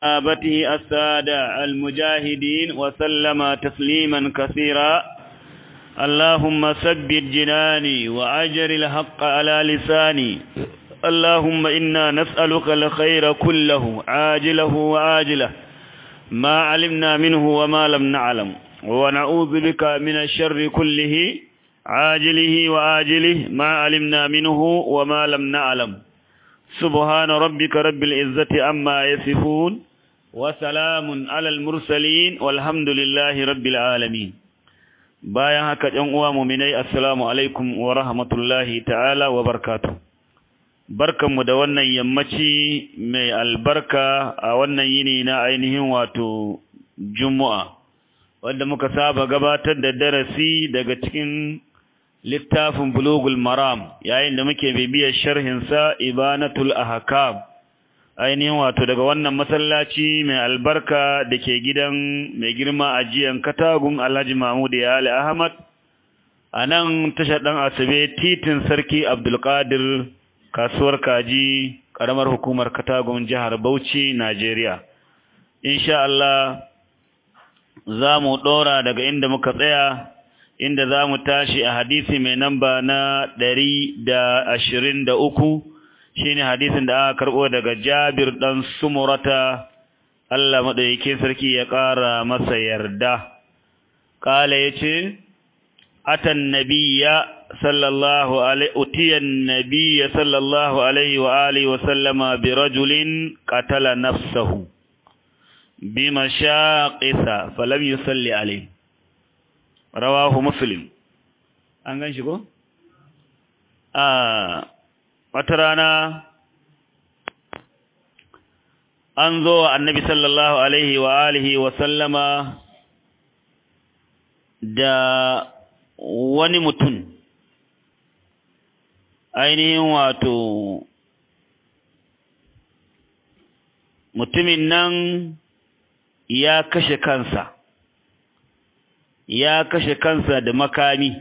صحابته السادة المجاهدين وسلم تسليما كثيرا اللهم ثبت جناني وأجر الحق على لساني اللهم إنا نسألك الخير كله عاجله وآجله ما علمنا منه وما لم نعلم ونعوذ بك من الشر كله عاجله وآجله ما علمنا منه وما لم نعلم سبحان ربك رب العزة عما يصفون وسلام على المرسلين والحمد لله رب العالمين bayan haka ɗan uwa muminai assalamu alaikum wa rahmatullahi ta'ala wa barakatuh barkanmu da wannan yammaci mai albarka a wannan yini na ainihin wato juma'a wanda muka saba gabatar da darasi daga cikin littafin bulugul maram yayin da muke bibiyar sharhinsa ibanatul ahkam ainihin wato daga wannan masallaci mai albarka da ke gidan mai girma ajiyan katagun alhaji mahmud ya ali ahmad a nan tashar ɗan asabe titin sarki abdulkadir kasuwar kaji ƙaramar hukumar katagun jihar bauchi najeriya insha Allah za mu ɗora daga inda muka tsaya inda za mu tashi a hadisi mai namba na ɗari da ashirin da uku shi ne hadisin da aka karɓo daga jabir ɗan sumurata Allah maɗauki sarki ya ƙara masa yarda ƙala ya ce atan nabiya sallallahu alaihi utiyan nabiya sallallahu alaihi wa alihi wa sallama bi rajulin qatala nafsahu bimashaqisa falam yusalli alaihi rawahu muslim an gan shi ko a wata rana an zo wa annabi sallallahu alaihi wa alihi wa sallama da wani mutum ainihin wato mutumin nan ya kashe kansa ya kashe kansa da makami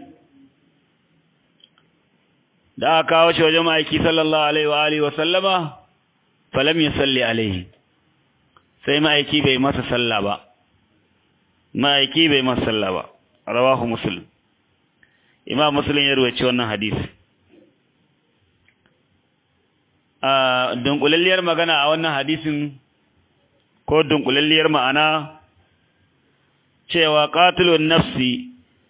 da aka kawo shi wajen ma'aiki sallallahu alaihi wa alihi wa sallama falam yusalli alaihi sai ma'aiki bai masa salla ba ma'aiki bai masa salla ba rawahu muslim imam muslim ya ruwaci wannan hadisi a dunkulalliyar magana a wannan hadisin ko dunkulalliyar ma'ana cewa qatilun nafsi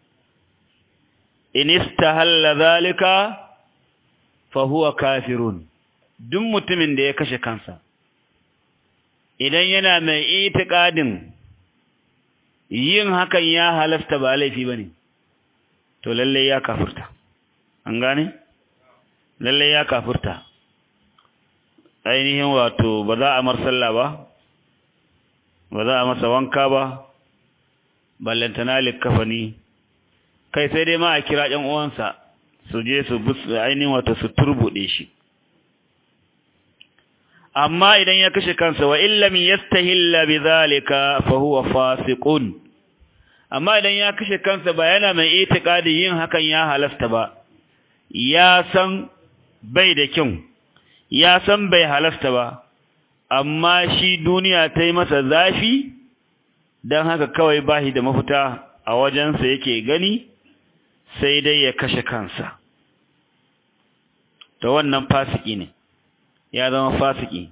in istahalla zalika fa huwa kafirun duk mutumin da ya kashe kansa idan yana mai itiqadin yin hakan ya halasta ba laifi bane to lalle ya kafirta an gane lalle ya kafirta ainihin wato ba za a mar sallah ba ba za a masa wanka ba ballantana likkafani kai sai dai ma a kira ƴan uwansa su je su ainihin wato su turbuɗe shi amma idan ya kashe kansa wa illam yastahilla bidhalika fa huwa fasiqun amma idan ya kashe kansa ba yana mai itikadi yin hakan ya halasta ba ya san bai da kyau ya san bai halasta ba amma shi duniya ta yi masa zafi don haka kawai bashi da mafita a wajensa yake gani sai dai ya kashe kansa to wannan fasiki ne ya zama fasiki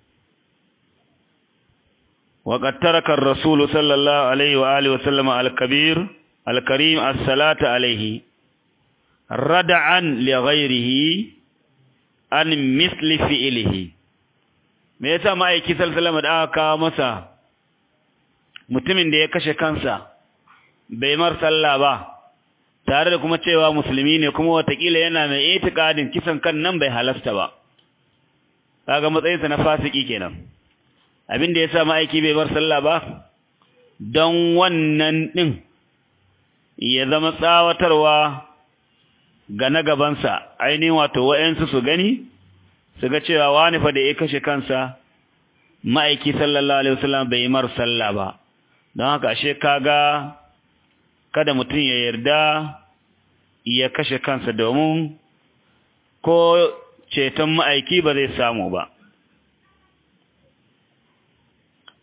وقد ترك الرسول صلى الله عليه وآله وسلم الكبير الكريم الصلاة عليه ردعا لغيره عن مثل فعله me yasa ma'aiki sallallahu da aka kawo masa mutumin da ya kashe kansa bai mar sallah ba tare da kuma cewa musulmi ne kuma watakila yana mai itikadin kisan kan nan bai halasta ba kaga matsayinsa na fasiki kenan abin da yasa ma'aiki bai bar sallah ba don wannan din ya zama tsawatarwa ga na gabansa ainihin wato wa'yansu su gani su ga cewa wani fa da ya kashe kansa ma'aiki sallallahu alaihi wasallam bai mar sallah ba don haka ashe kaga kada mutum ya yarda ya kashe kansa domin ko ceton ma'aiki ba zai samu ba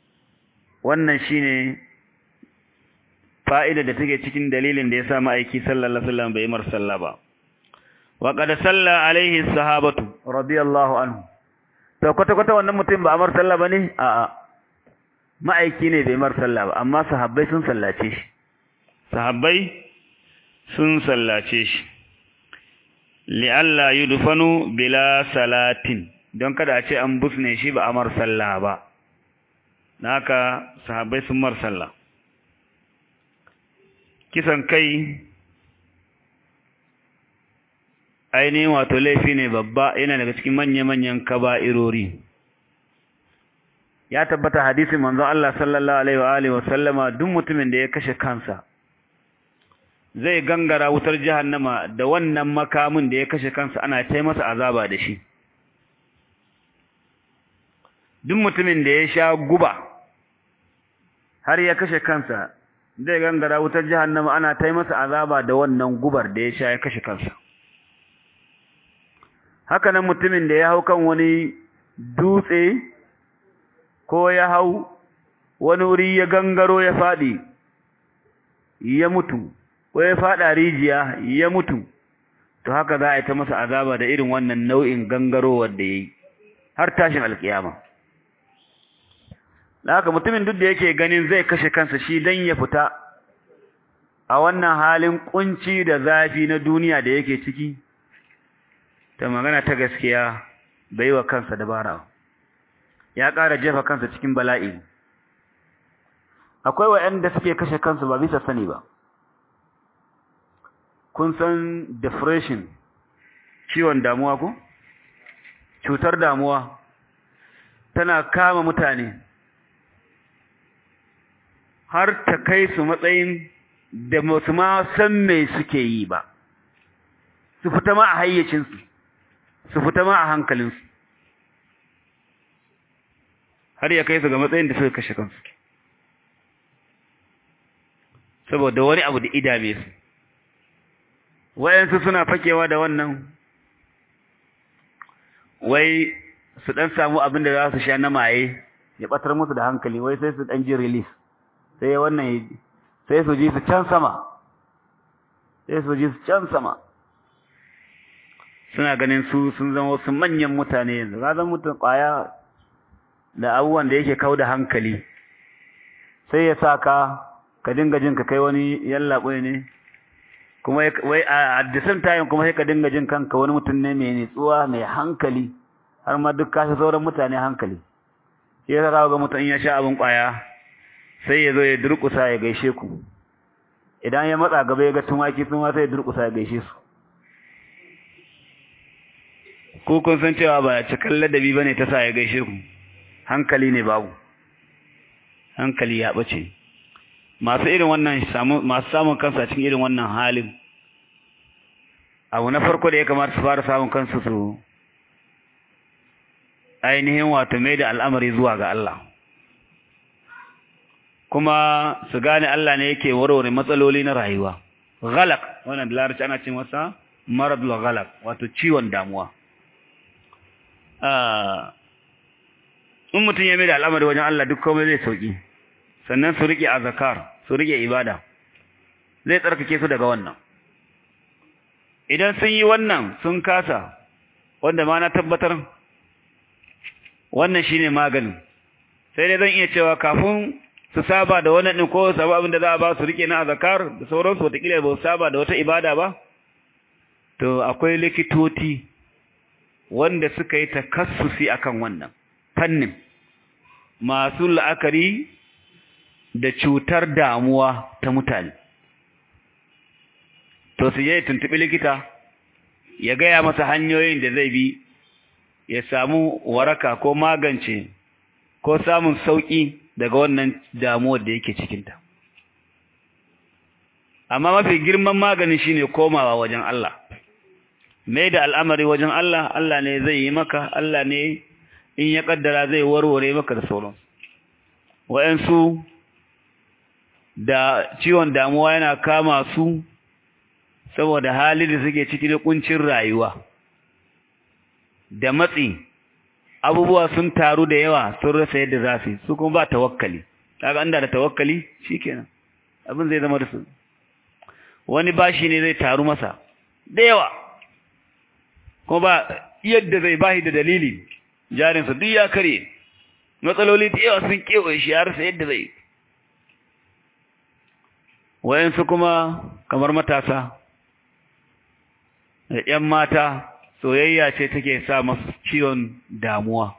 wannan shine fa'ida da take cikin dalilin da ya sa ma'aiki sallallahu alaihi wasallam bai mar sallah ba wa qad salla alaihi sahabatu radiyallahu anhu to kwata kwata wannan mutum ba amar sallah bane a a ma'aiki ne bai mar sallah ba amma sahabbai sun sallace shi sahabbai sun sallace shi li'alla yudfanu bila salatin don kada a ce an busne shi ba amar sallah ba naka sahabbai sun mar sallah kisan kai ainihin wato laifi ne babba yana daga cikin manya-manyan kaba'irori ya tabbata hadisin manzon Allah sallallahu alaihi wa alihi wa sallama duk mutumin da ya kashe kansa zai gangara wutar jahannama da wannan makamin da ya kashe kansa ana tai masa azaba da shi duk mutumin da ya sha guba har ya kashe kansa zai gangara wutar jahannama ana tai masa azaba da wannan gubar da ya sha ya kashe kansa haka nan mutumin da ya hau kan wani dutse ko ya hau wani wuri ya gangaro ya faɗi ya mutu ko ya faɗa rijiya ya mutu to haka za a yi ta masa azaba da irin wannan nau'in gangarowar da ya yi har tashin alkiyama da haka mutumin duk da yake ganin zai kashe kansa shi don ya fita a wannan halin kunci da zafi na duniya da yake ciki ta magana ta gaskiya bai wa kansa dabara ya ƙara jefa kansa cikin bala'i akwai waɗanda suke kashe kansu ba bisa sani ba kun san depression ciwon damuwa ko cutar damuwa tana kama mutane har ta kai su matsayin da musu ma san me suke yi ba su fita ma a hayyacinsu su fita ma a hankalinsu har ya kai su ga matsayin da suka kashe kansu saboda wani abu da idame su wayansu suna fakewa da wannan wai su dan samu abin da za su sha na maye ya batar musu da hankali wai sai su dan ji release sai wannan sai su ji su can sama sai su ji su can sama suna ganin su sun zama wasu manyan mutane yanzu ka zan mutum kwaya da abubuwan da yake kau da hankali sai ya sa ka ka dinga jin ka kai wani yallaɓe ne kuma wai a the same time kuma sai ka dinga jin kanka wani mutum ne mai nitsuwa mai hankali har ma duk kashi sauran mutane hankali shi yasa za ga mutum ya sha abin kwaya sai ya zo ya durƙusa ya gaishe ku idan ya matsa gaba ya ga tumaki sun ma sai ya durƙusa ya gaishe su ko kun san cewa ba cikin ladabi bane ta sa ya gaishe ku hankali ne babu hankali ya bace masu irin wannan masu samun kansu a cikin irin wannan halin abu na farko da ya kamata su fara samun kansu su ainihin wato mai da al'amari zuwa ga Allah kuma su gane Allah ne yake warware matsaloli na rayuwa ghalaq wannan da larabci ana ce masa maradul ghalaq wato ciwon damuwa in mutum ya mai da al'amari wajen Allah duk komai zai sauki sannan su rike azkar su rike ibada zai tsarkake su daga wannan idan sun yi wannan sun kasa wanda ma na tabbatar wannan shine maganin sai dai zan iya cewa kafin su saba da wannan din ko saba abin da za a ba su rike na azkar da sauransu wataƙila ba su saba da wata ibada ba to akwai likitoti wanda suka yi takassusi akan wannan fannin masu la'akari da cutar damuwa ta mutane to su je tuntuɓi likita ya gaya masa hanyoyin da zai bi ya samu waraka ko magance ko samun sauƙi daga wannan damuwar da yake cikinta amma mafi girman magani shine komawa wajen Allah mai da al'amari wajen Allah Allah ne zai yi maka Allah ne in ya kaddara zai warware maka da sauran wa'ansu da ciwon damuwa yana kama su saboda hali da suke ciki da kuncin rayuwa da matsi abubuwa sun taru da yawa sun rasa yadda za su su kuma ba tawakkali kaga anda da tawakkali shikenan abin zai zama da su wani bashi ne zai taru masa da yawa ko ba yadda zai bashi da dalili jarinsa duk ya kare matsaloli da yawa sun kewaye shi ya rasa yadda zai wayansu kuma kamar matasa da ‘yan mata soyayya ce take sa masu ciwon damuwa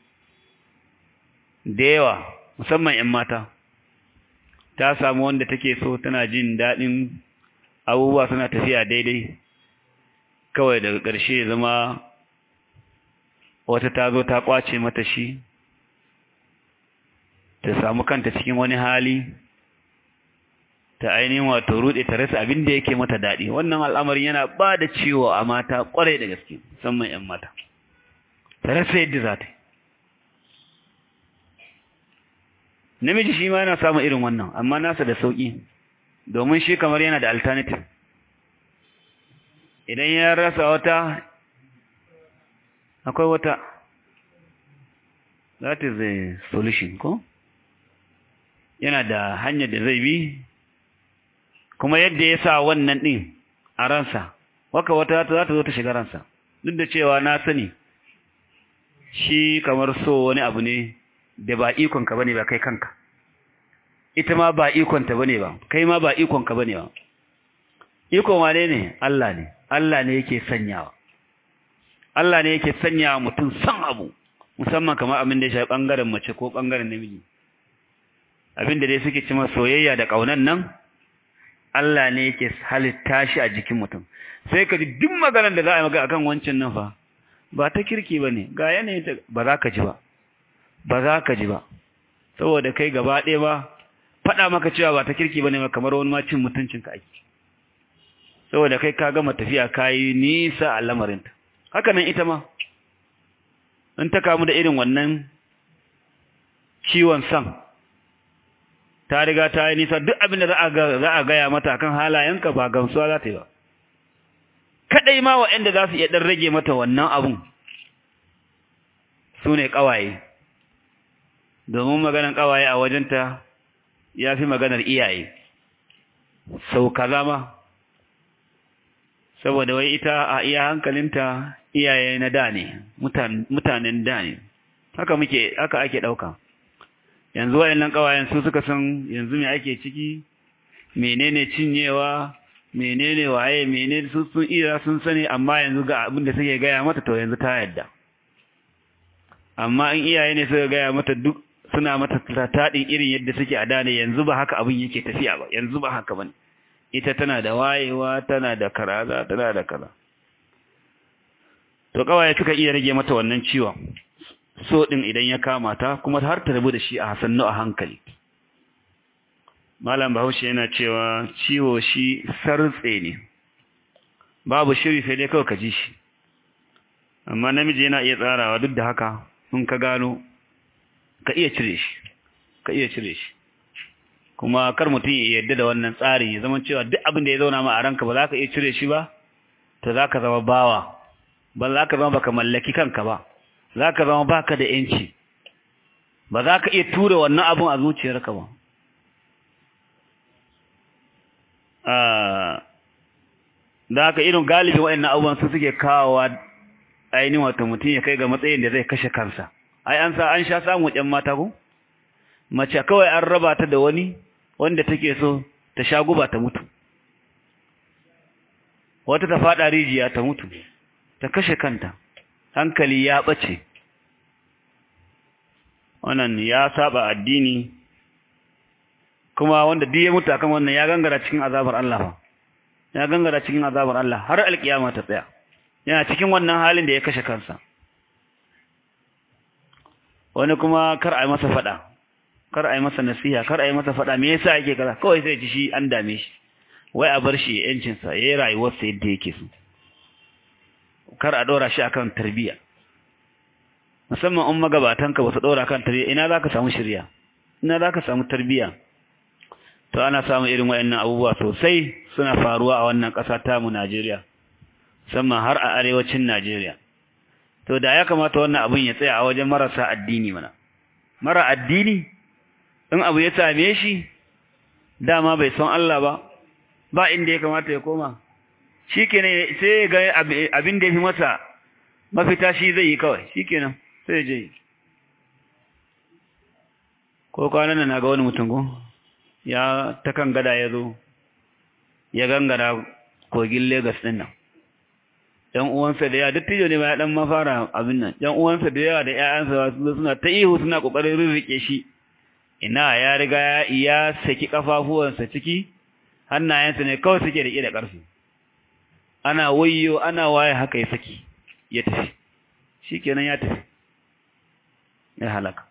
da yawa musamman ‘yan mata ta samu wanda take so tana jin daɗin abubuwa suna tafiya daidai kawai daga ƙarshe zama wata ta zo ta ƙwace mata shi ta samu kanta cikin wani hali ta ainihin wato rude ta rasa abin da yake mata daɗi wannan al'amarin yana ba da ciwo a mata ƙwarai da gaske musamman 'yan mata ta rasa yadda za ta yi namiji shi ma yana samun irin wannan amma nasa da sauƙi domin shi kamar yana da alternative idan ya rasa wata akwai wata that is the solution ko yana da hanyar da zai bi kuma yadda ya sa wannan ɗin a ransa waka wata za ta zo ta shiga ransa duk da cewa na sani shi kamar so wani abu ne da ba ikonka bane ba kai kanka ita ma ba ikonta bane ba kai ma ba ikonka bane ba ikon wane ne Allah ne Allah ne yake sanyawa Allah ne yake sanyawa mutum san abu musamman kamar abin da ya shafi bangaren mace ko bangaren namiji abin da dai suke cima soyayya da kaunan nan Allah ne yake halitta shi a jikin mutum sai ka ji duk maganar da za a yi maka akan wancan nan fa ba ta kirki ba ne ga yanayin ta ba za ka ji ba ba za ka ji ba saboda kai gaba ɗaya ba faɗa maka cewa ba ta kirki ba ne kamar wani ma cin mutuncin ka ake saboda kai ka gama tafiya ka yi nisa a lamarinta haka nan ita ma in ta kamu da irin wannan ciwon san ta riga ta yi nisa duk abin da za a gaya mata kan halayenka ba gamsuwa za ta yi ba kaɗai ma waɗanda za su iya ɗan rage mata wannan abun su ne ƙawaye domin maganar ƙawaye a wajenta ya fi maganar iyaye sau kaza ma saboda wai ita a iya hankalinta iyaye na da ne mutanen da ne haka muke haka ake ɗauka yanzu wayannan kawayen su suka san yanzu me ake ciki menene cinyewa menene waye menene su sun iya sun sani amma yanzu ga abin da suke gaya mata to yanzu ta yadda amma in iyaye ne suka gaya mata duk suna mata taɗin irin yadda suke a dane yanzu ba haka abin yake tafiya ba yanzu ba haka bane ita tana da wayewa tana da karaza tana da kaza to kawaye suka iya rage mata wannan ciwon so ɗin idan ya kama ta kuma har ta rabu da shi a sannu a hankali malam bahaushe yana cewa ciwo shi sartse ne babu shiri sai dai kawai ka ji shi amma namiji yana iya tsarawa duk da haka in ka gano ka iya cire shi ka iya cire shi kuma kar mutum ya yarda da wannan tsarin ya zama cewa duk abin da ya zauna ma a ranka ba za ka iya cire shi ba to za ka zama bawa ba za ka zama baka mallaki kanka ba za ka zama baka da ‘yanci, ba za ka iya tura wannan abin a zuciyarka ba. Da haka irin galibin waɗannan abubuwan su suke kawowa ainihin wata mutum ya kai ga matsayin da zai kashe kansa. Ai, an sa an sha samun ‘yan mata ku? Mace kawai an raba ta da wani wanda take so ta sha guba ta mutu. Wata ta faɗa rijiya ta mutu, ta kashe kanta. hankali ya ɓace wannan ya saba addini kuma wanda duk ya mutu akan wannan ya gangara cikin azabar Allah ya gangara cikin azabar Allah har alkiyama ta tsaya yana cikin wannan halin da ya kashe kansa wani kuma kar a yi masa fada kar a yi masa nasiha kar a yi masa fada me yasa yake kaza kawai sai ji shi an dame shi wai a bar shi yancin sa yayi rayuwarsa yadda yake so kar a ɗora shi akan tarbiyya musamman in magabatanka ba su ɗora kan tarbiyya ina za ka samu shirya ina za ka samu tarbiyya to ana samun irin waɗannan abubuwa sosai suna faruwa a wannan ƙasa tamu Najeriya musamman har a arewacin Najeriya to da ya kamata wannan abin ya tsaya a wajen marasa addini mana mara addini in abu ya same shi dama bai san Allah ba ba inda ya kamata ya koma shi kenan sai ya ga abin da ya fi masa mafita shi zai yi kawai shi kenan sai ya je yi ko kwanan na ga wani mutum ko ya ta kan gada ya zo ya gangara kogin Legas ɗin nan ‘yan uwansa da yawa dattijo ne ba ya ɗan mafara abin nan ‘yan uwansa da yawa da ‘ya'yansa su suna ta ihu suna ƙoƙarin rirriƙe shi ina ya riga ya saki ƙafafuwansa ciki hannayensa ne kawai suke riƙe da ƙarfi ana wayyo ana waye haka ya saki ya tafi shi kenan ya tafi ya halaka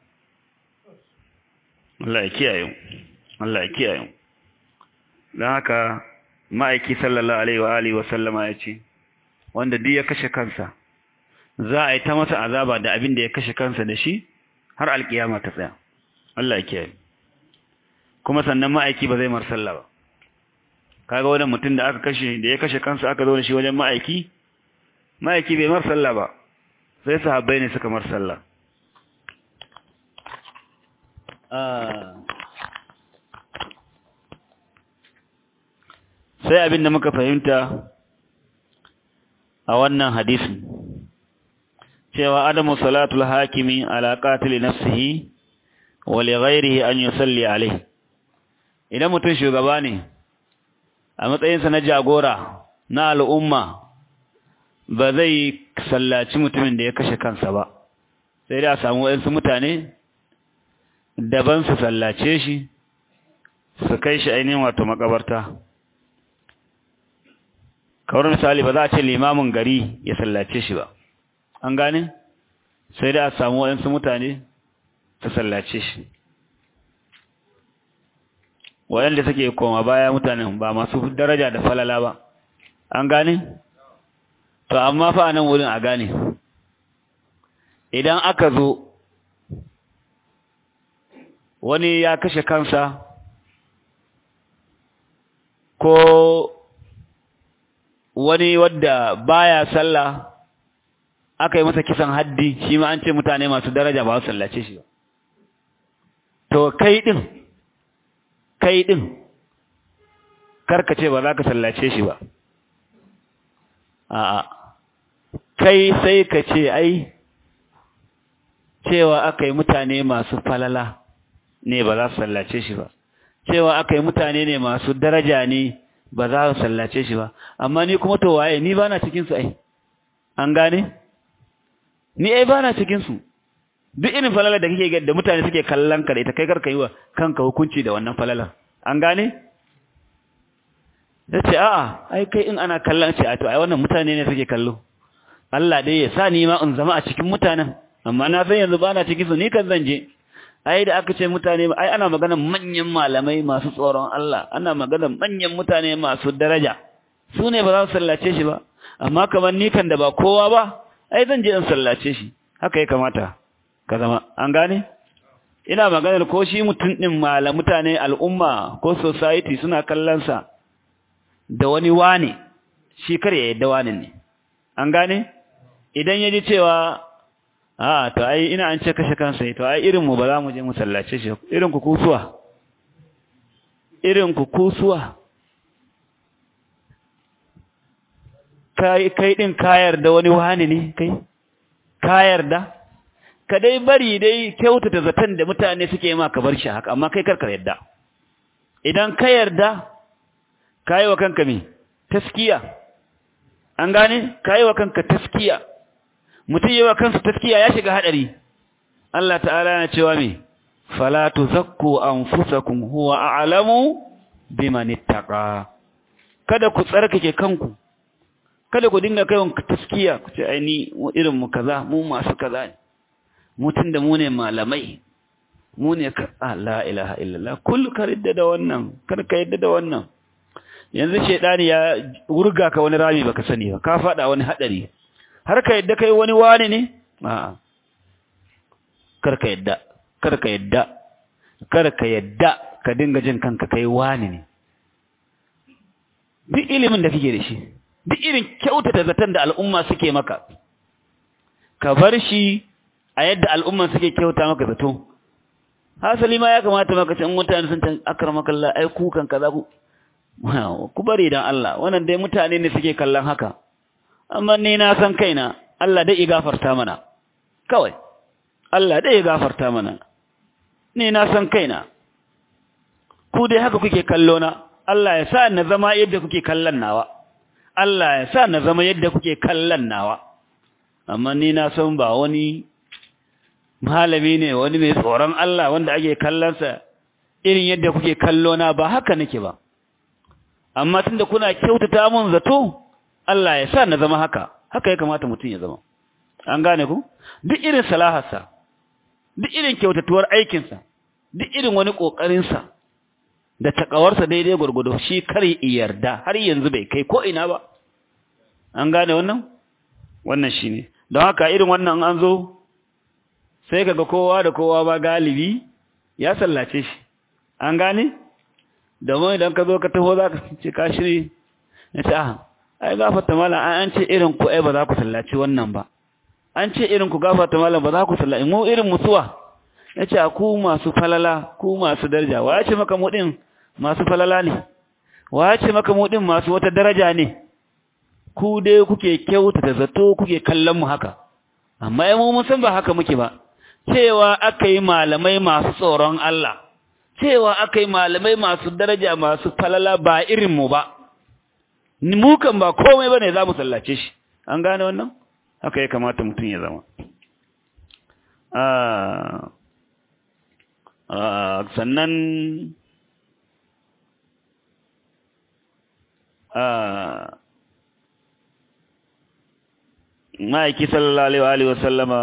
Allah ya kiyaye Allah ya kiyaye don haka ma'aiki sallallahu alaihi wa alihi wa sallama ya ce wanda duk ya kashe kansa za a yi ta masa azaba da abin da ya kashe kansa da shi har alkiyama ta tsaya Allah ya kiyaye kuma sannan ma'aiki ba zai marsalla ba kaga wani mutum da aka kashe da ya kashe kansa aka zo da shi wajen ma'aiki ma'aiki bai marsalla ba sai sahabbai ne suka marsalla sai abin da muka fahimta a wannan hadisin cewa adamu salatul hakimi ala qatil nafsihi wa li ghairihi an yusalli alayhi idan mutum shugaba ne a matsayinsa na jagora na al'umma ba zai sallaci mutumin da ya kashe kansa ba sai da a samu wayansu mutane daban su sallace shi su kai shi ainihin wato makabarta kawar misali ba za a ce limamin gari ya sallace shi ba an gane sai da a samu waɗansu mutane su sallace shi waɗanda suke koma baya mutanen ba masu daraja da falala ba an gane to amma fa nan wurin a gane idan aka zo wani ya kashe kansa ko wani wadda baya sallah aka yi masa kisan haddi shi ma an ce mutane masu daraja ba su sallace shi ba to kai din kai din karkace ba za ka sallace shi ba a'a kai sai ka ce ai cewa aka yi mutane masu falala ne ba za su sallace shi ba cewa aka yi mutane ne masu daraja ne ba za su sallace shi ba amma ni kuma to waye ni bana cikin su ai an gane ni ai bana cikin su duk irin falala da kake ga da mutane suke kallon ka da ita kai karka yi wa kanka hukunci da wannan falala an gane yace a'a ai kai in ana kallon ce a to ai wannan mutane ne suke kallo Allah dai ya sa ni ma in zama a cikin mutanen amma na san yanzu bana cikin su ni kan zan je ai da aka ce mutane ai ana magana manyan malamai masu tsoron Allah ana magana manyan mutane masu daraja su ne ba za su sallace shi ba amma kamar ni kan da ba kowa ba ai zan je in sallace shi haka ya kamata ka zama an gane ina maganar ko shi mutum din malam mutane al'umma ko society suna kallon sa da wani wane shi kar ya yadda wani ne an gane idan ya ji cewa a to ai ina an ce kashe kansa to ai irin mu ba za mu je mu sallace shi irin ku kusuwa irin ku kusuwa kai kai din kayar da wani wani ne kai kayar da ka dai bari dai kyautata zaton da mutane suke ma ka bar shi haka amma kai karkar yadda idan ka yarda kai wa kanka me taskiya an gane kai wa kanka taskiya mutum yi wa kansa taskiya ya shiga haɗari Allah ta'ala yana cewa me fala tuzakku anfusakum huwa a'lamu biman ittaqa kada ku tsarkake kanku kada ku dinga kaiwa taskiya ku ce ai ni irin mu kaza mu masu kaza ne mutun da mu ne malamai mu ne ka la ilaha illallah kullu ka ridda da wannan kar ka yadda da wannan yanzu shedani ya wurga ka wani rami baka sani ba ka fada wani hadari har ka yadda kai wani wani ne a'a kar ka yadda kar ka yadda kar ka yadda ka dinga jin kanka kai wani ne duk ilimin da kake da shi duk irin kyautata zaton da al'umma suke maka ka bar shi a yadda al'umma suke kyauta maka zato hasali ma ya kamata maka ce in mutane sun tan akramaka Allah ai kukan kaza ku ku bari dan Allah wannan dai mutane ne suke kallon haka amma ni na san kaina Allah dai ya gafarta mana kawai Allah dai ya gafarta mana ni na san kaina ku dai haka kuke kallo na Allah ya sa na zama yadda kuke kallon nawa Allah ya sa na zama yadda kuke kallon nawa amma ni na san ba wani malami ne wani mai tsoron Allah wanda ake kallonsa irin yadda kuke kallo na ba haka nake ba amma tunda kuna kyautata mun zato Allah ya sa na zama haka haka ya kamata mutum ya zama an gane ku duk irin salaharsa duk irin kyautatuwar aikinsa duk irin wani ƙoƙarinsa da takawarsa daidai gwargwado shi kar yarda har yanzu bai kai ko ina ba an gane wannan wannan shine don haka irin wannan an zo sai kaga kowa da kowa ba galibi ya sallace shi an gane domin idan ka zo ka taho za ka ce ka shiri ya ce ah ai gafarta malam an ce irin ku ai ba za ku sallaci wannan ba an ce irin ku gafarta malam ba za ku sallaci mu irin musuwa ya ce ku masu falala ku masu daraja wa ya ce maka mu din masu falala ne wa ya ce maka mu din masu wata daraja ne ku dai kuke kyautata zato kuke kallon mu haka amma ai mu mun san ba haka muke ba cewa aka yi malamai masu tsoron Allah cewa aka yi malamai masu daraja masu falala ba irin mu ba mu kan ba komai bane za mu sallace shi an gane wannan haka ya kamata mutum ya zama sannan ma'aiki sallallahu alaihi wa sallama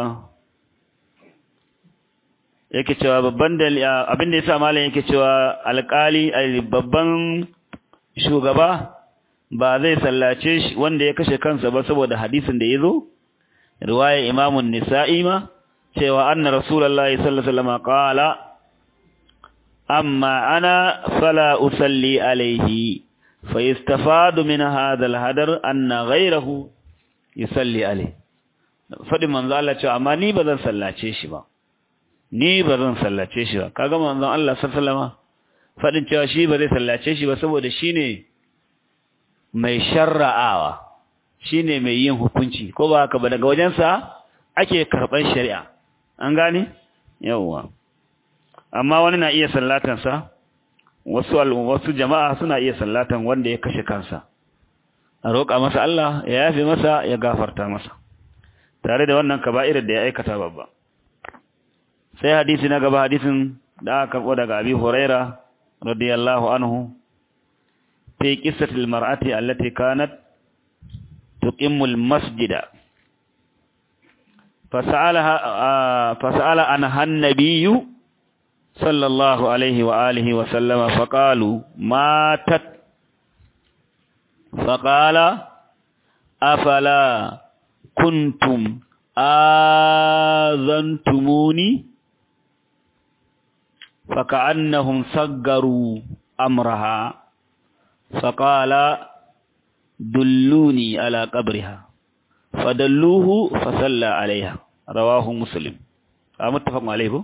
yake cewa babban abin da yasa malam yake cewa alƙali babban shugaba ba zai sallace shi wanda ya kashe kansa ba saboda hadisin da yazo riwaya imamun nisa'i ma cewa anna rasulullahi sallallahu alaihi wasallam qala amma ana fala usalli alaihi fa yastafadu min hadha alhadar anna ghayrahu yusalli alaihi fadin manzo Allah cewa amma ni ba zan sallace shi ba ni ba zan sallace shi ba kaga manzon Allah sallallahu alaihi wasallam fadin cewa shi ba zai sallace shi ba saboda shine mai sharra'awa shine mai yin hukunci ko ba haka ba daga wajensa ake karban shari'a an gane yawa amma wani na iya sallatan sa wasu wasu jama'a suna iya sallatan wanda ya kashe kansa a roƙa masa Allah ya yafe masa ya gafarta masa tare da wannan kaba'irar da ya aikata babba sai hadisi na gaba hadisin da aka karɓo daga abi huraira radiyallahu anhu fi qissatil mar'ati allati kanat tuqimmul masjida fasalaha fasala anha an-nabiyyu sallallahu alaihi wa alihi wa sallama faqalu matat faqala afala kuntum azantumuni فكأنهم صغروا أمرها فقال دلوني على قبرها فدلوه فصلى عليها رواه مسلم متفق عليه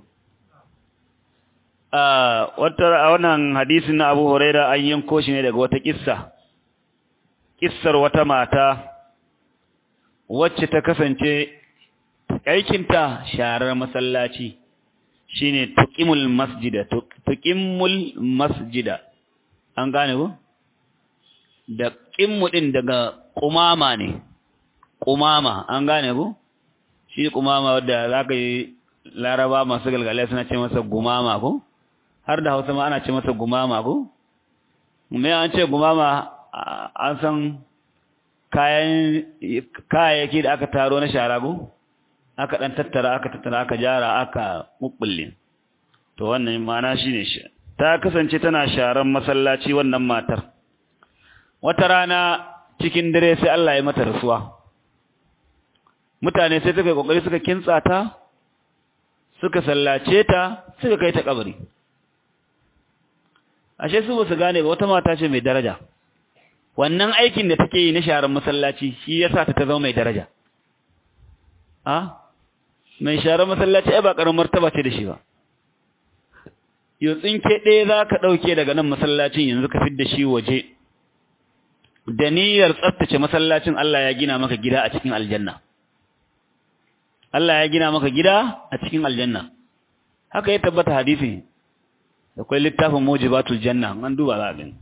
wata wannan hadisin na Abu Huraira an yanko shi ne daga wata kissa kissar wata mata wacce ta kasance aikinta sharar masallaci shine tuqimul masjida tuqimul masjida an gane ko da qimmu din daga qumama ne qumama an gane ko shi qumama wanda zaka yi laraba masu galgale suna ce masa gumama ko har da Hausa ma ana ce masa gumama ko me an ce gumama an san kayan kayayyaki da aka taro na shara ko aka dan tattara aka tattara aka jara aka mubbulle to wannan ma'ana shine shi ta kasance tana sharan masallaci wannan matar wata rana cikin dare sai Allah ya mata rasuwa mutane sai suka kokari suka kintsa ta suka sallace ta suka kai ta kabari ashe su ba su gane ba wata mata ce mai daraja wannan aikin da take yi na sharan masallaci shi yasa ta ta zama mai daraja a mai sharar masallaci ai ba karamar martaba ce da shi ba yau tsinke ɗaya za ka ɗauke daga nan masallacin yanzu ka fidda shi waje da niyyar tsaftace masallacin Allah ya gina maka gida a cikin aljanna Allah ya gina maka gida a cikin aljanna haka ya tabbata hadisi akwai littafin mujibatul janna an duba za a gani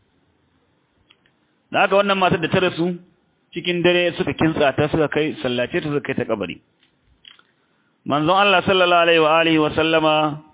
da haka wannan matar da ta rasu cikin dare suka kintsa ta suka kai sallace ta suka kai ta kabari manzon Allah sallallahu alaihi wa alihi wa sallama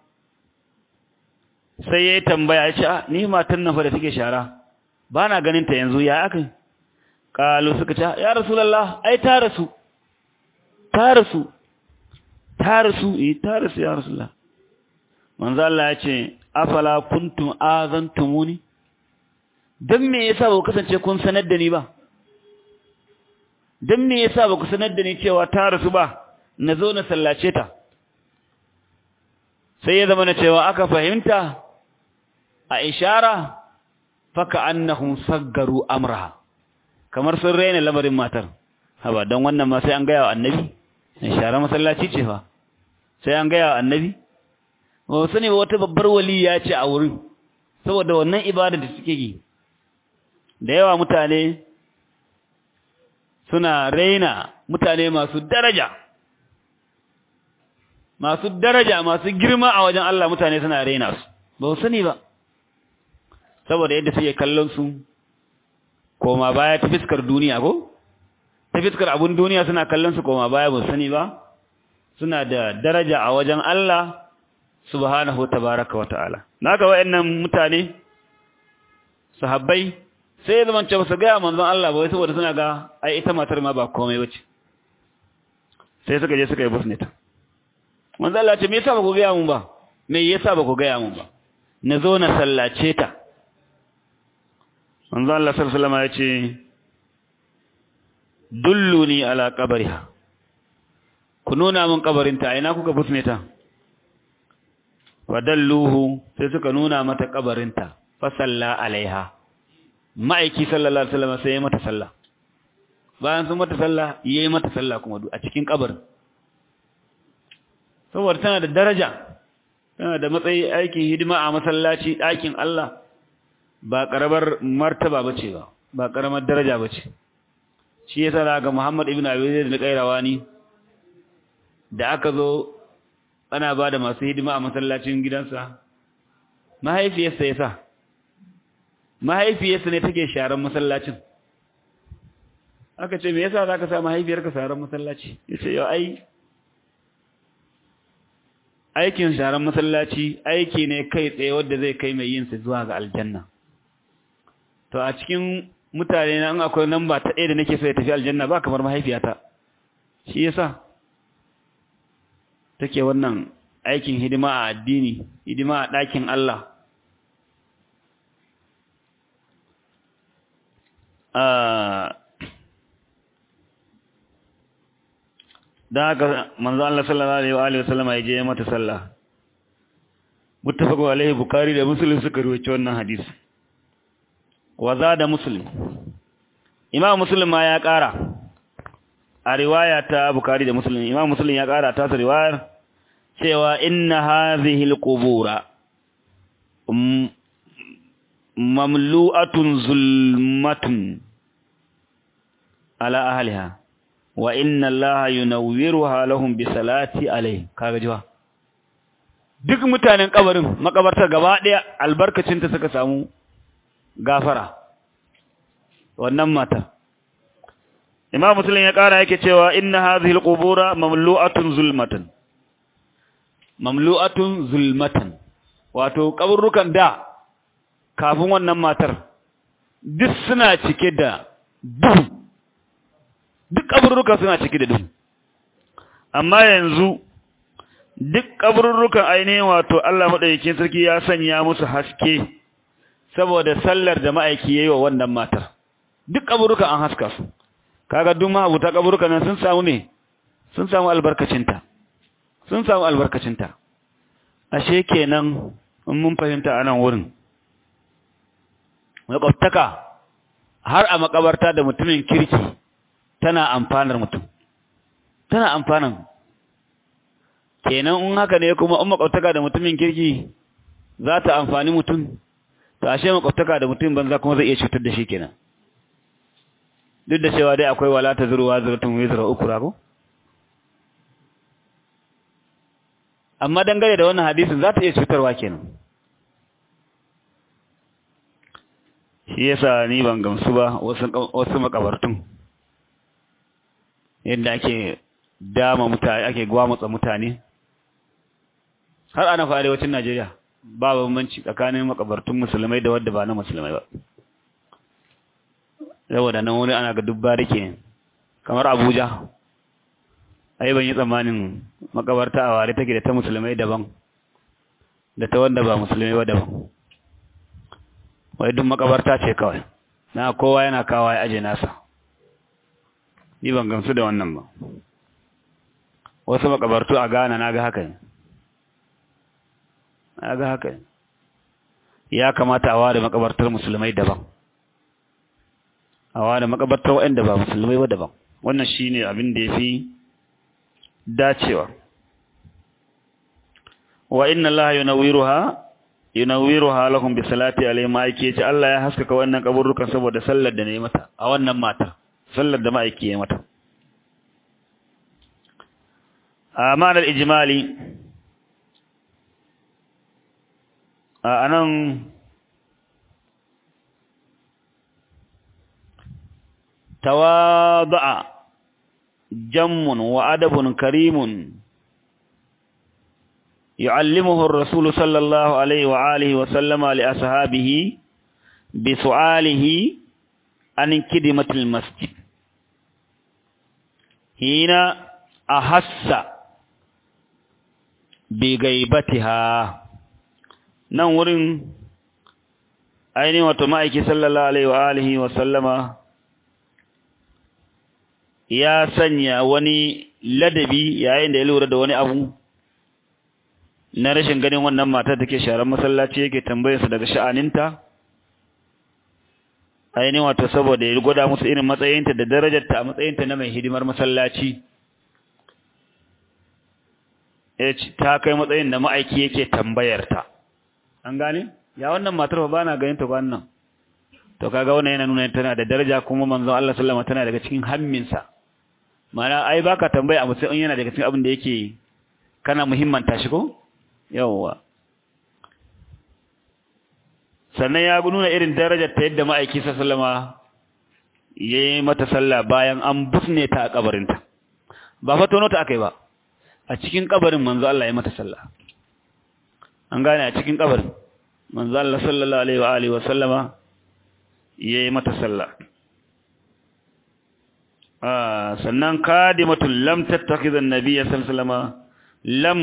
sai yayi tambaya ya ce ni matan nan fa da take shara ba na ganin ta yanzu ya aka kalu suka ce ya rasulullah ai ta rasu ta rasu ta rasu eh ta rasu ya rasulullah manzo Allah ya ce afala kuntum azantumuni dan me yasa ba ku kasance kun sanar da ni ba dan me yasa ba ku sanar da ni cewa ta rasu ba na zo na sallace ta sai ya zama na cewa aka fahimta a ishara faka annahum saggaru amraha kamar sun raina lamarin matar haba don wannan ma sai an gaya wa annabi ishara masallaci ce fa sai an gaya wa annabi ba su ne wata babbar waliya ce a wurin saboda wannan ibada da suke yi da yawa mutane suna raina mutane masu daraja masu daraja masu girma a wajen Allah mutane suna raina su ba su sani ba saboda yadda suke kallon su koma baya ta fiskar duniya ko ta fiskar abun duniya suna kallon su koma baya ba su sani ba suna da daraja a wajen Allah subhanahu tabaraka wata'ala naga wayannan mutane sahabbai sai zaman ce su ga manzon Allah ba wai saboda suna ga ai ita matar ma ba komai bace sai suka je suka yi busnita manzo Allah ce me yasa ba ku gaya mun ba me yasa ba ku gaya mun ba na zo na sallace ta manzo Allah sallallahu alaihi wasallam ya ce dulluni ala qabriha ku nuna mun kabarinta ina kuka busne ta wadalluhu sai suka nuna mata kabarinta fa salla alaiha ma'aiki sallallahu alaihi wasallam sai ya mata sallah bayan sun mata sallah yayi mata sallah kuma a cikin kabarin saboda tana da daraja tana da matsayi aikin hidima a masallaci ɗakin Allah ba ƙaramar martaba bace ba ba ƙaramar daraja bace shi yasa daga Muhammad ibn Abi Zaid al-Qayrawani da aka zo ana ba da masu hidima a masallacin gidansa mahaifiyarsa yasa mahaifiyarsa ne take sharan masallacin aka ce me yasa zaka sa mahaifiyarka sharan masallaci yace yau ai aikin sharan masallaci aiki ne kai tsaye wanda zai kai mai yin sa zuwa ga aljanna to a cikin mutane na an akwai namba ta ɗaya da nake so ya tafi aljanna ba kamar mahaifiyata shi yasa take wannan aikin hidima a addini hidima a ɗakin Allah da haka manzo Allah sallallahu alaihi wa sallam ya je mata sallah muttafaqu alaihi bukhari da muslim suka rawaito wannan hadisi wa zada muslim imam muslim ma ya kara a riwaya ta bukhari da muslim imam muslim ya kara ta sa riwayar cewa inna hadhihi alqubura mamlu'atun zulmatun ala ahliha wa inna allaha yunawwiruha lahum bi salati alayhi kaga jiwa duk mutanen kabarin makabarta gaba daya albarkacin ta suka samu gafara wannan mata imam muslim ya kara yake cewa inna hadhihi alqubura mamlu'atun zulmatan mamlu'atun zulmatan wato kaburrukan da kafin wannan matar duk suna cike da duhu duk kaburruka suna cike da duhu amma yanzu duk kaburrukan ainihin wato Allah madaukakin sarki ya sanya musu haske saboda sallar da ma'aiki yayi wa wannan matar duk kaburrukan an haska su kaga duk mahabuta kaburrukan nan sun samu ne sun samu albarkacinta sun samu albarkacinta ashe kenan in mun fahimta a nan wurin makwabtaka har a makabarta da mutumin kirki tana amfanar mutum tana amfanar kenan in haka ne kuma in makwabtaka da mutumin kirki za ta amfani mutum to ashe makwabtaka da mutum banza kuma zai iya cutar da shi kenan duk da cewa dai akwai wala ta zuruwa zuratun wizra ukura ko amma dangane da wannan hadisin za ta iya cutarwa kenan shi yasa ni ban gamsu ba wasu makabartun yadda ake dama mutane ake gwamutsa mutane har ana fa arewacin Najeriya ba bambanci tsakanin makabartun musulmai da wadda ba na musulmai ba saboda nan wani ana ga dubba rike kamar Abuja ai ban yi tsammanin makabarta a ware take da ta musulmai daban da ta wanda ba musulmai ba daban wai duk makabarta ce kawai na kowa yana kawo ya aje nasa ni ban gamsu da wannan ba wasu makabartu a Ghana na ga haka ne na ga haka ne ya kamata a ware makabartar musulmai daban a ware makabartar waɗanda ba musulmai ba daban wannan shine abin da yafi dacewa wa inna allaha yunawwiruha yunawwiruha lahum bi salati alayhi ma yake ce Allah ya haskaka wannan kaburrukan saboda sallar da nayi mata a wannan mata sallar da ma'aiki ya mata a ma'anar ijimali a anan tawada'a jammun wa adabun karimun يعلمه الرسول صلى الله عليه وآله وسلم لأصحابه بسؤاله عن كدمة المسجد هنا أحس بغيبتها نور أين وتمائك صلى الله عليه وآله وسلم ya sanya wani ladabi yayin da ya lura da wani abu na rashin ganin wannan matar take sharar masallaci yake tambayar su daga sha'aninta ainihin wato saboda ya gwada musu irin matsayinta da darajarta a matsayinta na mai hidimar masallaci ta kai matsayin da ma'aiki yake tambayarta an gane ya wannan matar ba na ganin ta wannan to kaga wannan yana nuna tana da daraja kuma manzon Allah sallama tana daga cikin hamminsa mana ai baka tambaya a mutum yana daga cikin abin da yake kana muhimmanta shi ko yawwa sannan ya nuna irin darajar ta yadda ma'aiki sallama ya yi mata sallah bayan an busne ta a kabarinta ba fa tono ta akai ba a cikin kabarin manzo Allah ya mata sallah an gane a cikin kabarin manzo Allah sallallahu alaihi wa alihi wa sallama ya yi mata sallah sannan kadimatul lam tattakhidha an-nabiy sallallahu alaihi wa sallama lam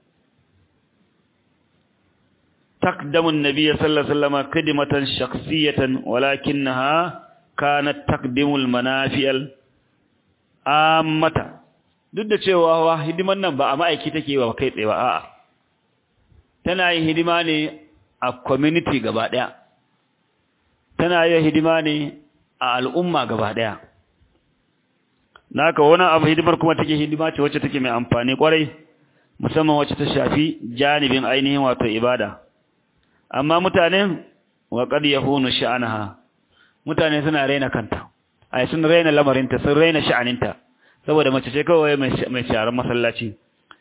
تقدم النبي صلى الله عليه وسلم كلمة شخصية ولكنها كانت تقدم المنافع العامة duk da cewa wa hidiman nan ba a ma'aiki take ba kai tsaye ba a'a tana yin hidima ne a community gaba daya tana yin hidima ne a al'umma gaba daya naka wani abu hidimar kuma take hidima ce wacce take mai amfani kwarai musamman wacce ta shafi janibin ainihin wato ibada amma mutanen wa qad yahunu sha'anaha mutane suna raina kanta ai sun raina lamarinta sun raina sha'aninta saboda mace ce kawai mai sharar masallaci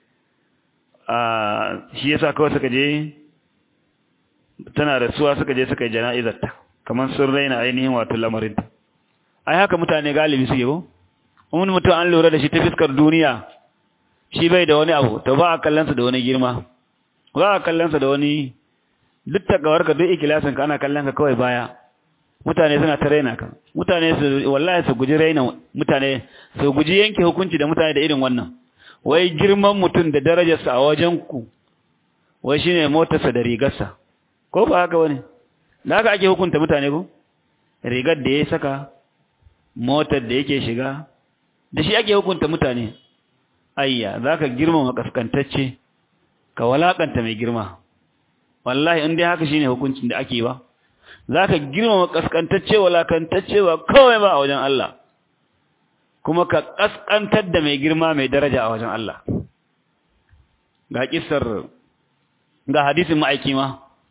ah shi yasa kawai suka je tana rasuwa suka je suka yi jana'izarta kamar sun raina ainihin wato lamarinta ai haka mutane galibi suke ko wani mutum an lura da shi ta fiskar duniya shi bai da wani abu to ba a kallonsa da wani girma ba a kallonsa da wani duk takawarka duk ikilasin ka ana kallon ka kawai baya mutane suna ta raina ka mutane su wallahi su guji raina mutane su guji yanke hukunci da mutane da irin wannan wai girman mutum da darajarsa a wajen ku wai shine motarsa da rigarsa ko ba haka bane da haka ake hukunta mutane ko rigar da ya saka motar da yake shiga da shi ake hukunta mutane ayya zaka girmama kaskantacce ka walakanta mai girma wallahi in dai haka shine hukuncin da ake ba zaka girmama kaskantacce walakantacce ba kawai ba a wajen Allah kuma ka kaskantar da mai girma mai daraja a wajen Allah ga kissar ga hadisin ma'aiki ma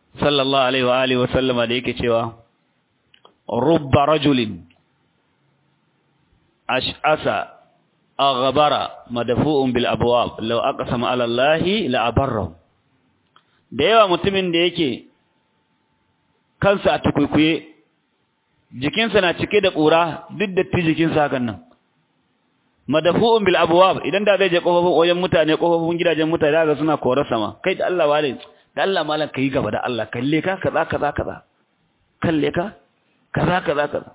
sallallahu alaihi wa alihi wa sallama da yake cewa rubba rajulin ash'asa aghbara madfu'un bil abwab law aqsama ala allahi la abarra da yawa mutumin da yake kansa a tukuikuye jikinsa na cike da ƙura duk da ti jikinsa hakan nan madafu'un bil abwab idan da zai je kofofin wajen mutane kofofin gidajen mutane daga suna korar sama kai da Allah wale da Allah malam kai gaba da Allah kalle ka kaza kaza kaza kalle ka kaza kaza kaza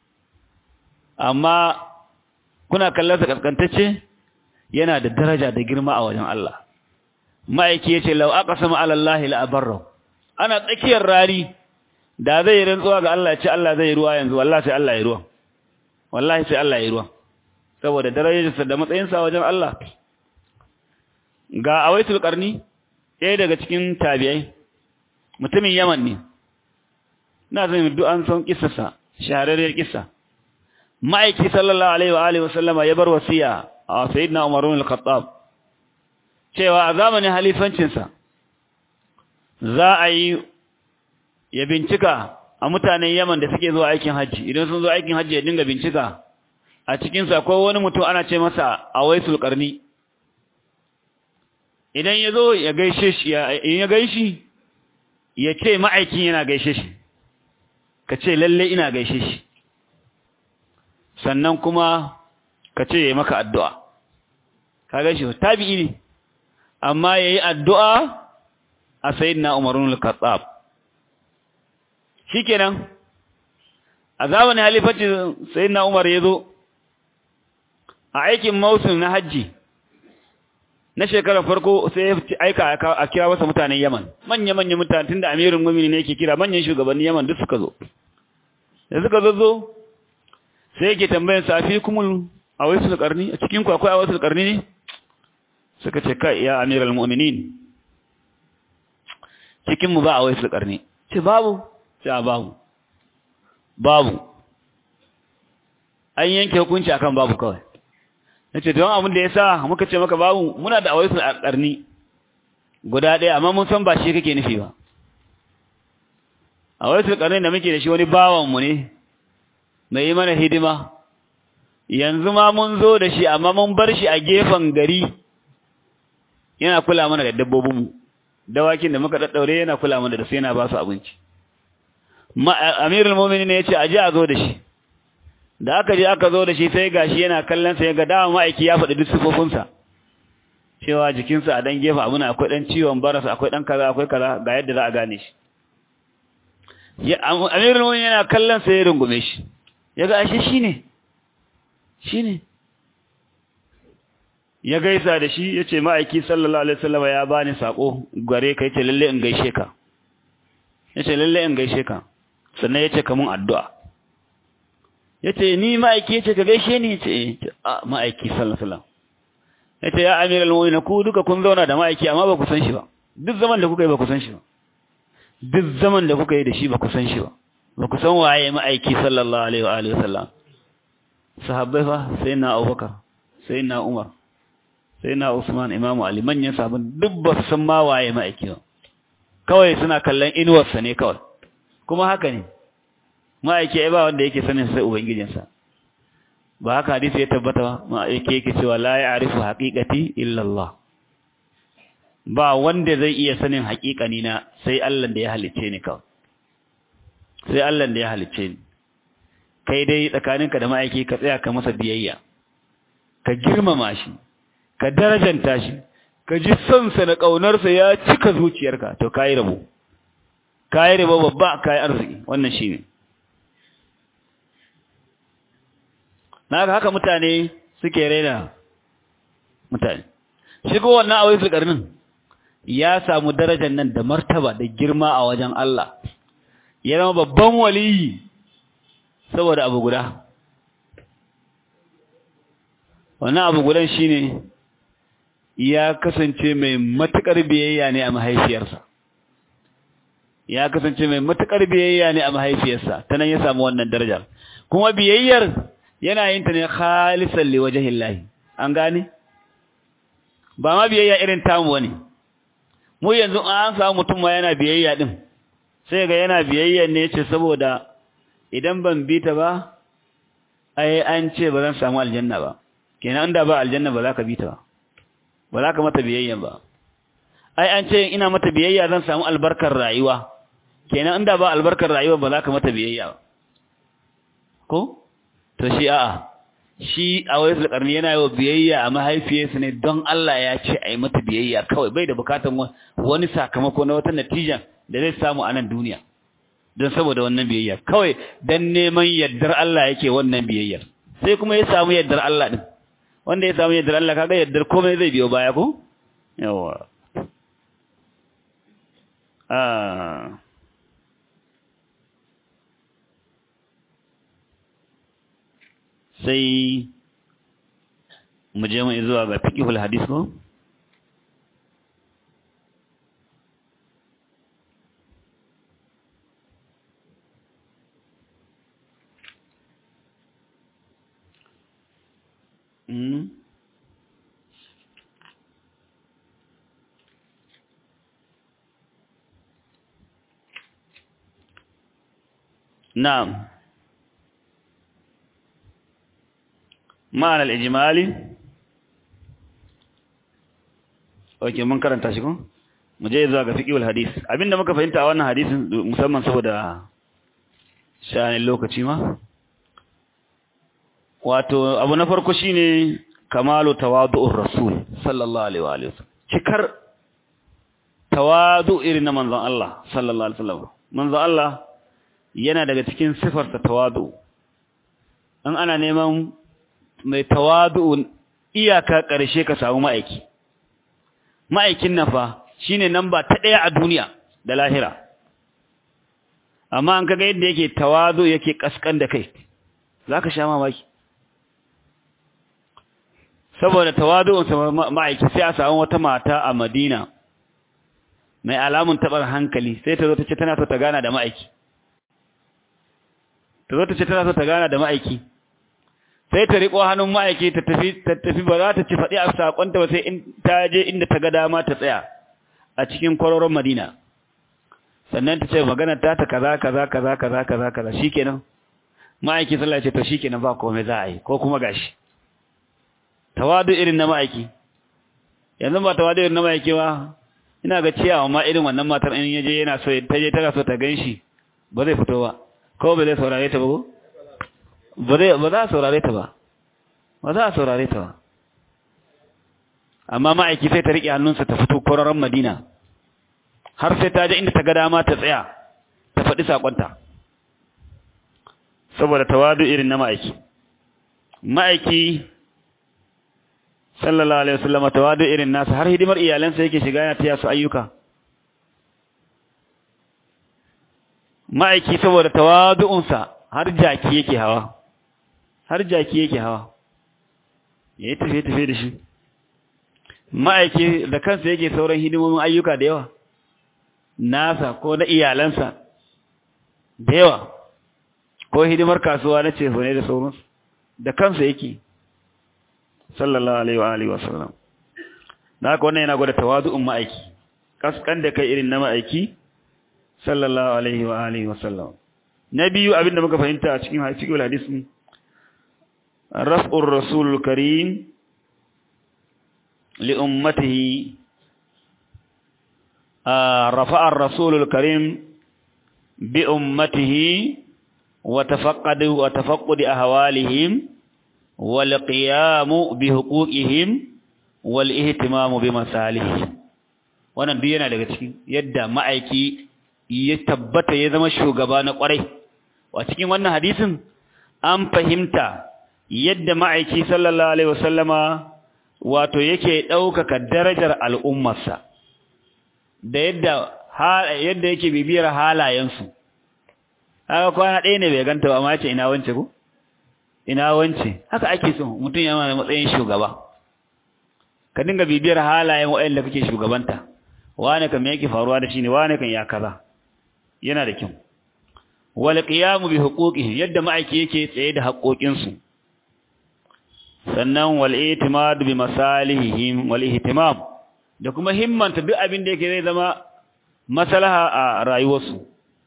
amma kuna kallon sa kaskantacce yana da daraja da girma a wajen Allah ma'aiki yace law aqsama ala Allah la abarra ana tsakiyar rari da zai rantsuwa ga Allah ce Allah zai ruwa yanzu wallahi sai Allah ya ruwa wallahi sai Allah ya ruwa saboda darajarsa da matsayinsa wajen Allah ga awaitul qarni ɗaya daga cikin tabi'ai mutumin Yaman ne ina zan duk an san kissarsa shahararriyar kissa ma'aiki sallallahu alaihi wa alihi wasallama ya bar wasiya a sayyidina Umar ibn al-Khattab cewa a zamanin halifancinsa za a yi ya bincika a mutanen Yaman da suke zuwa aikin hajji idan sun zo aikin hajji ya dinga bincika a cikin sa akwai wani mutum ana ce masa Awaisul Qarni idan ya zo ya gaishe shi in ya gaishi ya ce ma'aikin yana gaishe shi ka ce lalle ina gaishe shi sannan kuma ka ce ya yi maka addu'a ka gaishe tabi'i ne amma ya yi addu'a a sayidina umarun al-kattab shi kenan a zamanin halifacin sayidina umar ya zo a aikin mausun na hajji na shekarar farko sai ya aika a kira masa mutanen yaman manya-manya mutane tun da amirin mumini ne yake kira manyan shugabannin yaman duk suka zo da suka zo zo sai yake tambayin safi kumul a wasu karni a cikin akwai a wasu karni ne suka ce kai ya amiral mu'minin cikin mu ba a wasu karni ce babu ce a babu babu an yanke hukunci akan babu kawai nace don abin da yasa muka ce maka babu muna da awaisul karni guda ɗaya amma mun san ba shi kake nufi ba awaisul karni da muke da shi wani bawan mu ne mai yi mana hidima yanzu ma mun zo da shi amma mun bar shi a gefen gari yana kula mana da dabbobin mu dawakin da muka daddaure yana kula mana da su yana ba su abinci amirul mu'minin ne yace aje a zo da shi da aka je aka zo da shi sai gashi yana kallon sa ya ga dama ma'aiki ya faɗi duk sifofinsa cewa jikinsa a dan gefe abin akwai dan ciwon barasa akwai dan kaza akwai kaza ga yadda za a gane shi ya amirul mu'minin yana kallon sa ya rungume shi ya ga ashe shine shine ya gaisa da shi yace ma'aiki sallallahu alaihi wasallam ya bani sako gare ka yace lalle in gaishe ka yace lalle in gaishe ka sannan yace ka mun addu'a yace ni ma'aiki yace ka gaishe ni yace a ma'aiki sallallahu alaihi wasallam yace ya amiral mu'minin ku duka kun zauna da ma'aiki amma ba ku san shi ba duk zaman da kuka yi ba ku san shi ba duk zaman da kuka yi da shi ba ku san shi ba ba ku san waye ma'aiki sallallahu alaihi wa alihi wasallam sahabbai fa sai na Abubakar sai na Umar sai na Usman Imam Ali manyan sahabban duk ba su san ma waye ma'aiki ba kawai suna kallon inuwarsa ne kawai kuma haka ne ma'aiki ya ba wanda yake sanin sai ubangijinsa ba haka hadisi ya tabbata ba ma'aiki yake cewa la ya'rifu haqiqati illa Allah ba wanda zai iya sanin haƙiƙani na sai Allah da ya halicce ni kawai sai Allah da ya halicce ni kai dai tsakaninka da ma'aiki ka tsaya ka masa biyayya ka girmama shi ka darajanta shi ka ji son sa da ƙaunarsa ya cika zuciyarka to kai rabo kai rabo babba kai arziki wannan shine na haka mutane suke raina mutane shigo wannan a wasu karnin ya samu darajar nan da martaba da girma a wajen Allah ya zama babban waliyi saboda abu guda wannan abu gudan shine ya kasance mai matukar biyayya ne a mahaifiyarsa ya kasance mai matukar biyayya ne a mahaifiyarsa ta nan ya samu wannan darajar kuma biyayyar yana yin ta ne khalisan li wajhillahi an gane ba ma biyayya irin tamu wani mu yanzu an samu mutum ma yana biyayya din sai ga yana biyayya ne ce saboda idan ban bi ta ba ai an ce ba zan samu aljanna ba kenan da ba aljanna ba za ka bi ta ba ba za ka mata biyayya ba ai an ce ina mata biyayya zan samu albarkar rayuwa kenan inda ba albarkar rayuwa ba za ka mata biyayya ba ko to shi a'a shi a wai sulkarni yana yi wa biyayya a mahaifiyarsa ne don Allah ya ce a yi mata biyayya kawai bai da bukatan wani sakamako na wata natijan da zai samu a nan duniya don saboda wannan biyayya kawai don neman yardar Allah yake wannan biyayyar sai kuma ya samu yardar Allah din wanda ya samu yardar Allah kaga yardar komai zai biyo baya ko yawa ah sai mu je mu zuwa ga fiqhul hadis ko mm na'am ma'ana al'ijimali ok mun karanta shi kun mu je zuwa ga fiƙiwul hadis abinda muka fahimta a wannan hadisin musamman saboda sha'anin lokaci ma wato abu na farko shine kamalu tawadu'ur rasul sallallahu alaihi wa alihi cikar tawadu irin na manzon Allah sallallahu alaihi wasallam manzon Allah yana daga cikin sifarsa tawadu in ana neman mai tawadu'un iyaka ƙarshe ka samu ma'aiki ma'aikin nan fa shine namba ta ɗaya a duniya da lahira amma an kaga yadda yake tawadu yake kaskan da kai zaka sha mamaki saboda tawadu'un sa ma'aiki sai a samu wata mata a Madina mai alamun tabar hankali sai ta zo ta ce tana so ta gana da ma'aiki ta zo ta ce tana so ta gana da ma'aiki sai ta riƙo hannun ma'aiki ta tafi ta tafi ba za ta ci faɗi a saƙonta ba sai in ta je inda ta ga dama ta tsaya a cikin kwaroron Madina sannan ta ce magana ta ta kaza kaza kaza kaza kaza kaza shikenan ma'aiki sallah ce to shikenan ba komai za a yi ko kuma gashi tawadu irin na ma'aiki yanzu ba tawadu irin na ma'aiki ba ina ga ciyawa ma irin wannan matar in yaje yana so ta je tana so ta ganshi ba zai fito ba ko ba zai saurare ta ba ko ba za a saurare ta ba ba za a saurare ta ba amma ma'aiki sai ta riƙe hannunsa ta fito kwararren madina har sai ta je inda ta ga dama ta tsaya ta faɗi saƙonta saboda tawadu irin na ma'aiki ma'aiki sallallahu alaihi wasallam tawadu irin nasa har hidimar iyalansa yake shiga yana taya su ayyuka ma'aiki saboda tawadu'unsa har jaki yake hawa har jaki yake hawa ya yi tafiye-tafiye da shi ma'aiki da kansa yake sauran hidimomin ayyuka da yawa nasa ko na iyalansa da yawa ko hidimar kasuwa na ce ne da sauransu da kansa yake sallallahu alaihi wa alihi wasallam na haka wannan yana gwada tawazu'un ma'aiki kaskan da kai irin na ma'aiki sallallahu alaihi wa alihi wasallam na biyu abinda muka fahimta a cikin cikin hadisin raf'ur rasul karim li ummatihi rafa'a ar-rasul karim bi ummatihi wa tafaqqadu wa tafaqqudi ahwalihim wal qiyamu bi huquqihim wal ihtimamu bi masalihim wannan duk yana daga cikin yadda ma'aiki ya tabbata ya zama shugaba na kwarai a cikin wannan hadisin an fahimta yadda ma'aiki sallallahu alaihi wasallama wato yake ɗaukaka darajar al'ummarsa da yadda yadda yake bibiyar halayensu haka kwana ɗaya ne bai ganta ba amma ce ina wance ko ina wance haka ake so mutum yana da matsayin shugaba ka dinga bibiyar halayen waɗanda kake shugabanta wane kan me yake faruwa da shi ne wane kan ya kaza yana da kyau wal qiyamu bi huquqihi yadda ma'aiki yake tsaye da haƙoƙinsu sannan wal itimad bi masalihihim wal ihtimam da kuma himmanta duk abin da yake zai zama maslaha a rayuwarsu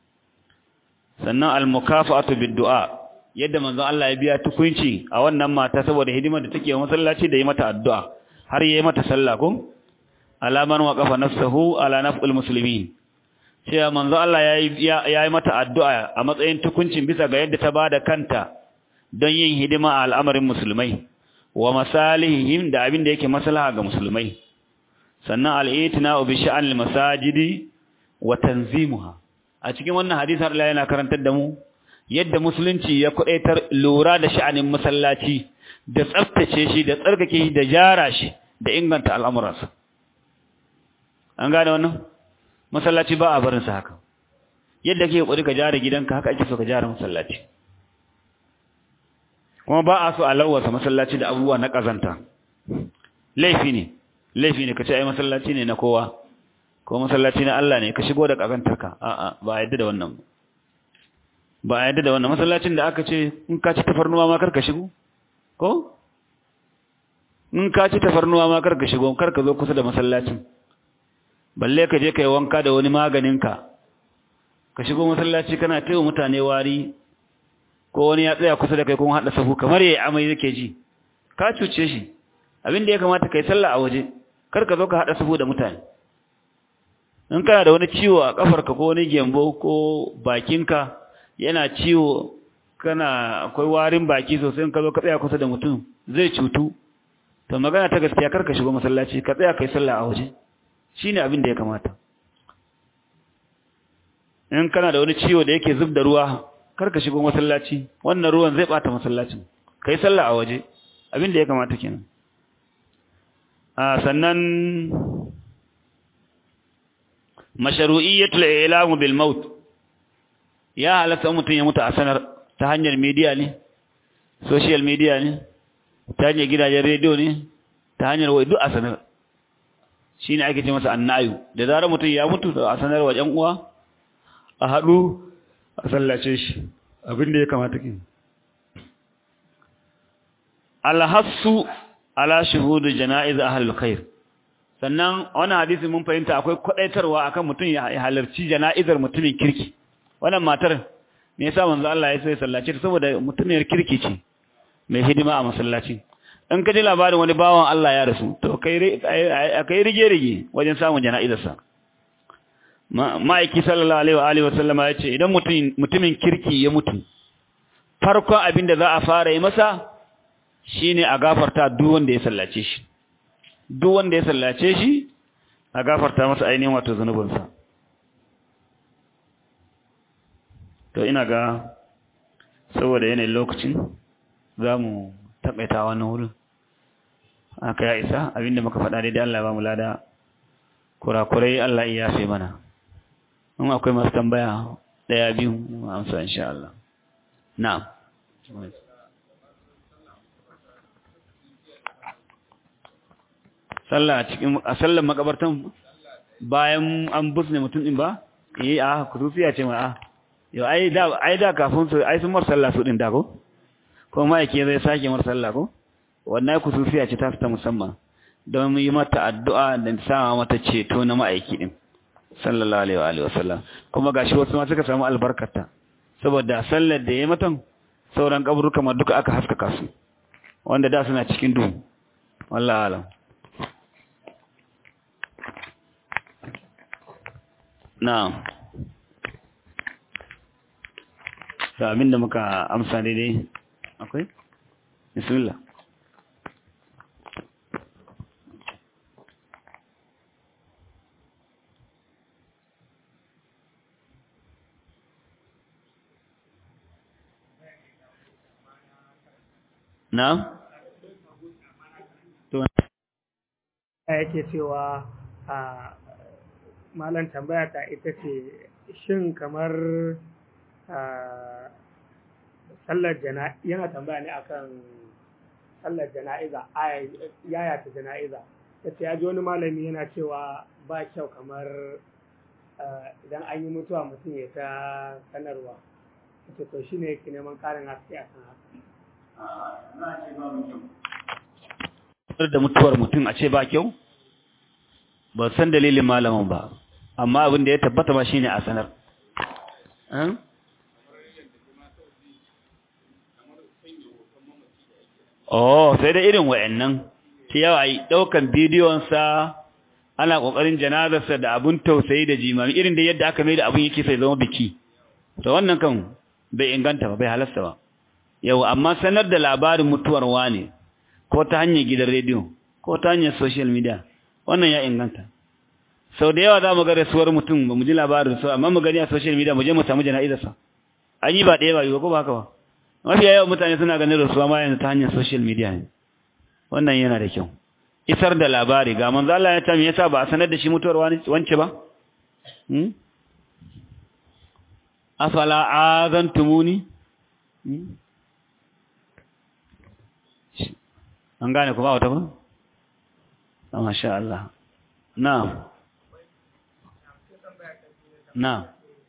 sannan al-mukafa'atu bid-du'a yadda manzon Allah ya biya tukunci a wannan mata saboda hidimar da take wa masallaci da yi mata addu'a har yayi mata sallah kun alaman waqafa nafsuhu ala naf'il muslimin cewa manzon Allah yayi yayi mata addu'a a matsayin tukuncin bisa ga yadda ta bada kanta don yin hidima a al'amarin musulmai wa masalihihim da abin da yake maslaha ga musulmai sannan al-itina bi sha'anil masajidi wa tanzimuha a cikin wannan hadisi Allah yana karantar da mu yadda musulunci ya kudaitar lura da sha'anin masallaci da tsaftace shi da tsarkake shi da jara shi da inganta al'amuransa an gane wannan masallaci ba a barin sa haka yadda kake kokari ka jara gidanka haka ake so ka jara masallaci kuma ba a so a lawasa masallaci da abubuwa na kazanta laifi ne laifi ne kace ai masallaci ne na kowa ko masallaci na Allah ne ka shigo da kazantarka a'a ba a yadda da wannan ba a yadda da wannan masallacin da aka ce in ka ci tafarnuwa ma kar ka shigo ko in ka ci tafarnuwa ma kar ka shigo kar ka zo kusa da masallacin balle ka je kai wanka da wani maganinka ka shigo masallaci kana taiwa mutane wari ko wani ya tsaya kusa da kai kun haɗa sahu kamar yayi amai yake ji ka cuce shi abin da ya kamata kai sallah a waje kar ka zo ka haɗa sahu da mutane in kana da wani ciwo a kafarka ko wani gembo ko bakinka yana ciwo kana akwai warin baki sosai in ka zo ka tsaya kusa da mutum zai cutu to magana ta gaskiya kar ka shigo masallaci ka tsaya kai sallah a waje shine abin da ya kamata in kana da wani ciwo da yake zub da ruwa kar ka shigo masallaci wannan ruwan zai bata masallacin kai sallah a waje abin da ya kamata kenan a sannan mashru'iyyatul i'lam bil maut ya halatta mutum ya mutu a sanar ta hanyar media ne social media ne ta hanyar gidajen rediyo ne ta hanyar wai duk a sanar shine ake ce masa annayu da zarar mutum ya mutu a sanar wa ƴan uwa a haɗu a sallace shi abin da ya kamata kin alhassu ala shuhudu janaiz ahlul khair sannan wannan hadisi mun fahimta akwai kwadaitarwa akan mutum ya halarci jana'izar mutumin kirki wannan matar me yasa manzo Allah ya sai sallace ta saboda mutumiyar kirki ce mai hidima a masallaci in ka ji labarin wani bawan Allah ya rasu to kai kai rige rige wajen samun jana'izar sa ma'aiki sallallahu alaihi wa alihi wa sallama ya ce idan mutumin kirki ya mutu farkon abin da za a fara yi masa shine a gafarta duk wanda ya sallace shi duk wanda ya sallace shi a gafarta masa ainihin wato zanubinsa to ina ga saboda yanayin lokacin za mu taƙaita wannan wurin aka ya isa abinda muka faɗa daidai Allah ba mu lada kurakurai Allah iya yafe mana in akwai masu tambaya ɗaya biyu amsa insha Allah na'am sallah cikin a sallar makabartan bayan an busne mutum din ba eh a kurufiya ce ma a yo ai da ai da kafin su ai sun mar sallah su din da ko ko ma yake zai sake mar sallah ko wannan kusufiya ce ta fita musamman don yi mata addu'a da sama mata ceto na ma'aiki din sallallahu alaihi wa alihi wasallam kuma gashi wasu ma suka samu albarkata saboda sallar da yayi matan sauran kaburuka ma duka aka haskaka su wanda da suna cikin duhu wallahi alam na'am da abinda muka amsa daidai akwai bismillah na'am to yake cewa a malam tambaya ta ita ce shin kamar sallar jana'iza yana tambaya ne akan sallar jana'iza yaya ta jana'iza ta ce ya ji wani malami yana cewa ba kyau kamar idan an yi mutuwa mutum ya ta sanarwa ta to shi ne yake neman karin haske a kan haka da mutuwar mutum a ce ba kyau ba san dalilin malamin ba amma abin da ya tabbata ba shine a sanar oh sai da irin wayannan ta yawa yi ɗaukan bidiyonsa ana ƙoƙarin janazarsa da abun tausayi da jimami irin da yadda aka mai da abun yake sai zama biki to wannan kan bai inganta ba bai halasta ba yau amma sanar da labarin mutuwar wane ko ta hanyar gidan rediyo ko ta hanyar social media wannan ya inganta sau da yawa za mu ga rasuwar mutum ba mu ji labarin su amma mu gani a social media mu je mu samu jana'izarsa an yi ba ɗaya ba yi ba ko ba haka ba mafiya yawan mutane suna ganin rasuwa ma yanzu ta hanyar social media ne wannan yana da kyau isar da labari ga manzo Allah ya ce me yasa ba a sanar da shi mutuwar wance ba hmm afala azantumuni an gane kuma wata ba masha Allah na'am na'am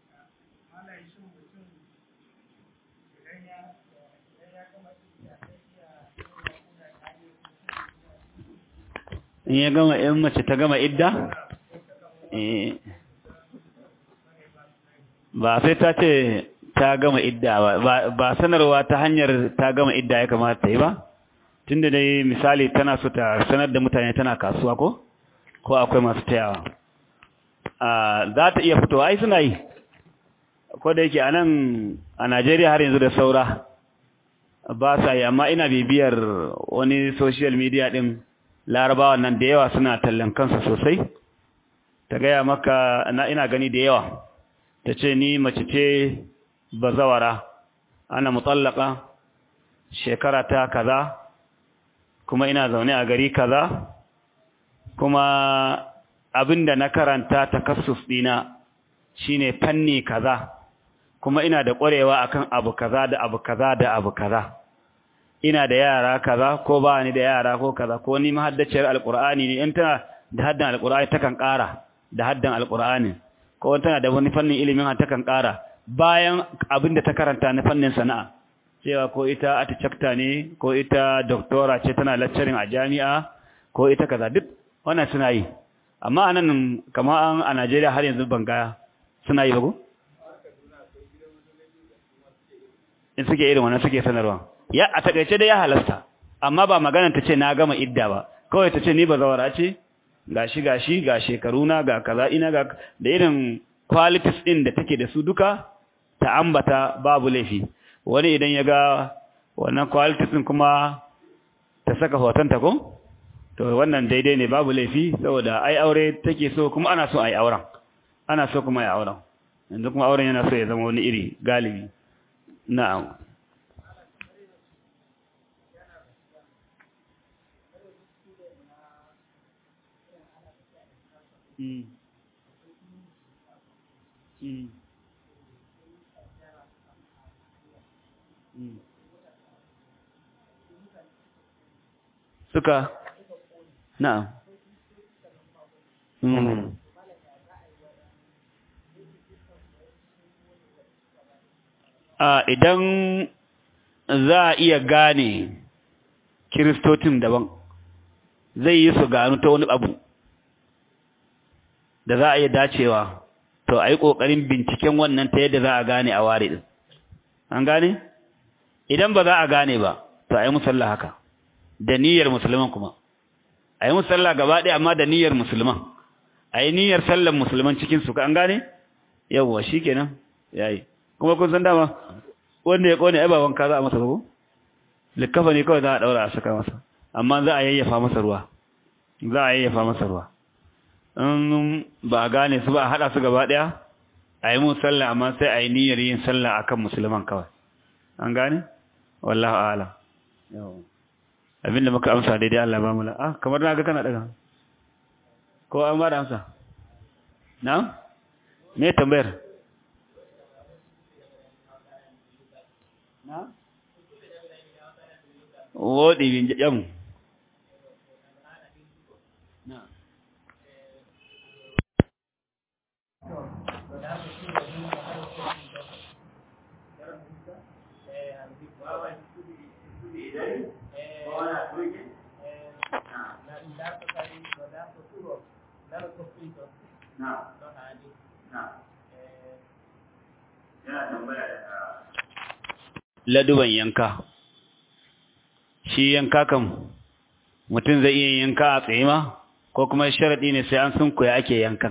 in ya gama in mace ta gama idda ba sai ta ce ta gama idda ba ba sanarwa ta hanyar ta gama idda ya kamata ta yi ba tunda dai misali tana so ta sanar da mutane tana kasuwa ko ko akwai masu tayawa za ta iya fitowa ai suna yi ko da yake a nan a Najeriya har yanzu da saura ba sa yi amma ina bibiyar wani social media din larabawa nan da yawa suna tallan kansa sosai ta gaya maka na ina gani da yawa ta ce ni mace ce bazawara ana mutallaka shekara ta kaza kuma ina zaune a gari kaza kuma abinda na karanta takassus dina shine fanni kaza kuma ina da ƙwarewa akan abu kaza da abu kaza da abu kaza ina da yara kaza ko ba ni da yara ko kaza ko ni mahaddaciyar alqur'ani ne in tana da haddan alqur'ani takan ƙara da haddan alqur'ani ko tana da wani fannin ilimin ha takan ƙara bayan abin da ta karanta na fannin sana'a cewa ko ita architecta ne ko ita doctora ce tana lecturing a jami'a ko ita kaza duk wannan suna yi amma anan kamar a Najeriya har yanzu ban ga suna yi ba ko in suke irin wannan suke sanarwa ya a takaice dai ya halasta amma ba maganar ta ce na gama idda ba kawai ta ce ni ba zawara ce gashi gashi ga shekaruna ga kaza ina ga da irin qualities din da take da su duka ta ambata babu laifi wani idan ya ga wannan qualities din kuma ta saka hotonta ko to wannan daidai ne babu laifi saboda ai aure take so kuma ana so ai auren ana so kuma ai auren yanzu kuma auren yana so ya zama wani iri galibi na'am Mm. Mm. Mm. suka na'am mm. a idan za a iya gane kiristocin daban zai yi su gano ta wani abu da za a iya dacewa to a yi ƙoƙarin binciken wannan ta yadda za a gane a ware ɗin an gane idan ba za a gane ba to a yi musalla haka da niyyar musulman kuma a yi musalla gaba ɗaya amma da niyyar musulman a yi niyyar sallan musulman cikinsu an gane yawwa shi kenan ya yi kuma kun san dama wanda ya ƙone ai ba wanka za a masa ko likkafa ne kawai za a ɗaura a saka masa amma za a yayyafa masa ruwa za a yayyafa masa ruwa in ba a gane su ba a haɗa su gaba ɗaya a yi mun sallah amma sai a yi niyyar yin sallah a kan musulman kawai an gane? wallahu ala abinda muka amsa daidai Allah ba mula ah kamar na ga kana daga ko an ba da amsa na? me tambayar? na? woɗi bin jamu laduban yanka shi yanka kan mutum zai iya yanka a tsaye ma ko kuma sharaɗi ne sai an sunkuya ake yankan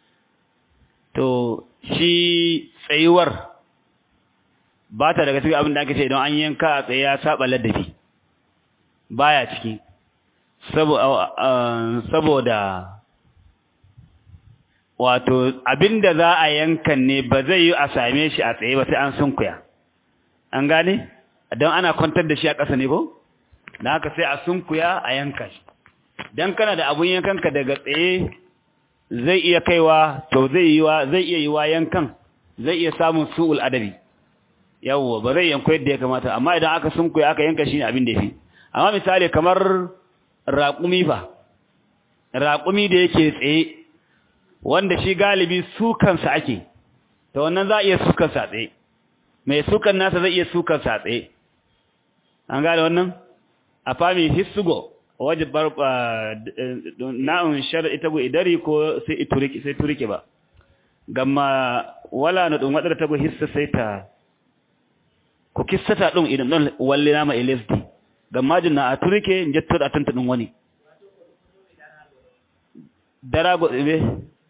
to shi tsayuwar ba ta daga cikin abin da ake ce idan an yanka a tsaye ya saba ladabi baya ciki saboda wato abinda za a yankan ne ba zai yi a same shi a tsaye ba sai an sunkuya an gane don ana kwantar da shi a ƙasa ne ko da haka sai a sunkuya a yanka shi don kana da abun yankanka daga tsaye zai iya kaiwa to zai yi wa zai iya yi wa yankan zai iya samun su'ul adabi yawwa ba zai yanko yadda ya kamata amma idan aka sunkuya aka yanka shi ne abin da yafi amma misali kamar raƙumi fa raƙumi da yake tsaye wanda shi galibi sukansa ake to wannan za a iya sukansa tsaye mai sukan nasa zai iya sukansa tsaye an gane wannan a fami hissugo waje bar na'un shar ita go idari ko sai ituriki sai turike ba gamma wala na dun wadar ta go hissa sai ta ko kissata dun idan don walle na ma ilesdi gamma jinna a turike jetto da tanta dun wani darago be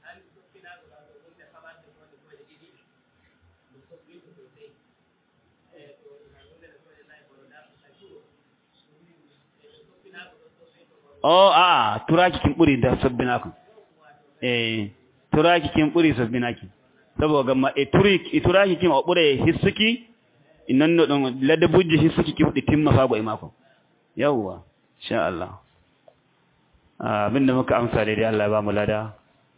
Oh, a turaki kin buri da sabbinaki. Eh, turaki kin buri sabbinaki. Saboda ma e turik e turaki kin o bure hissuki innan no don ladda bujji hissuki ki fudi timma fa go e mako. Yawwa, insha Allah. Ah, abinda muka amsa dai Allah ya ba mu lada.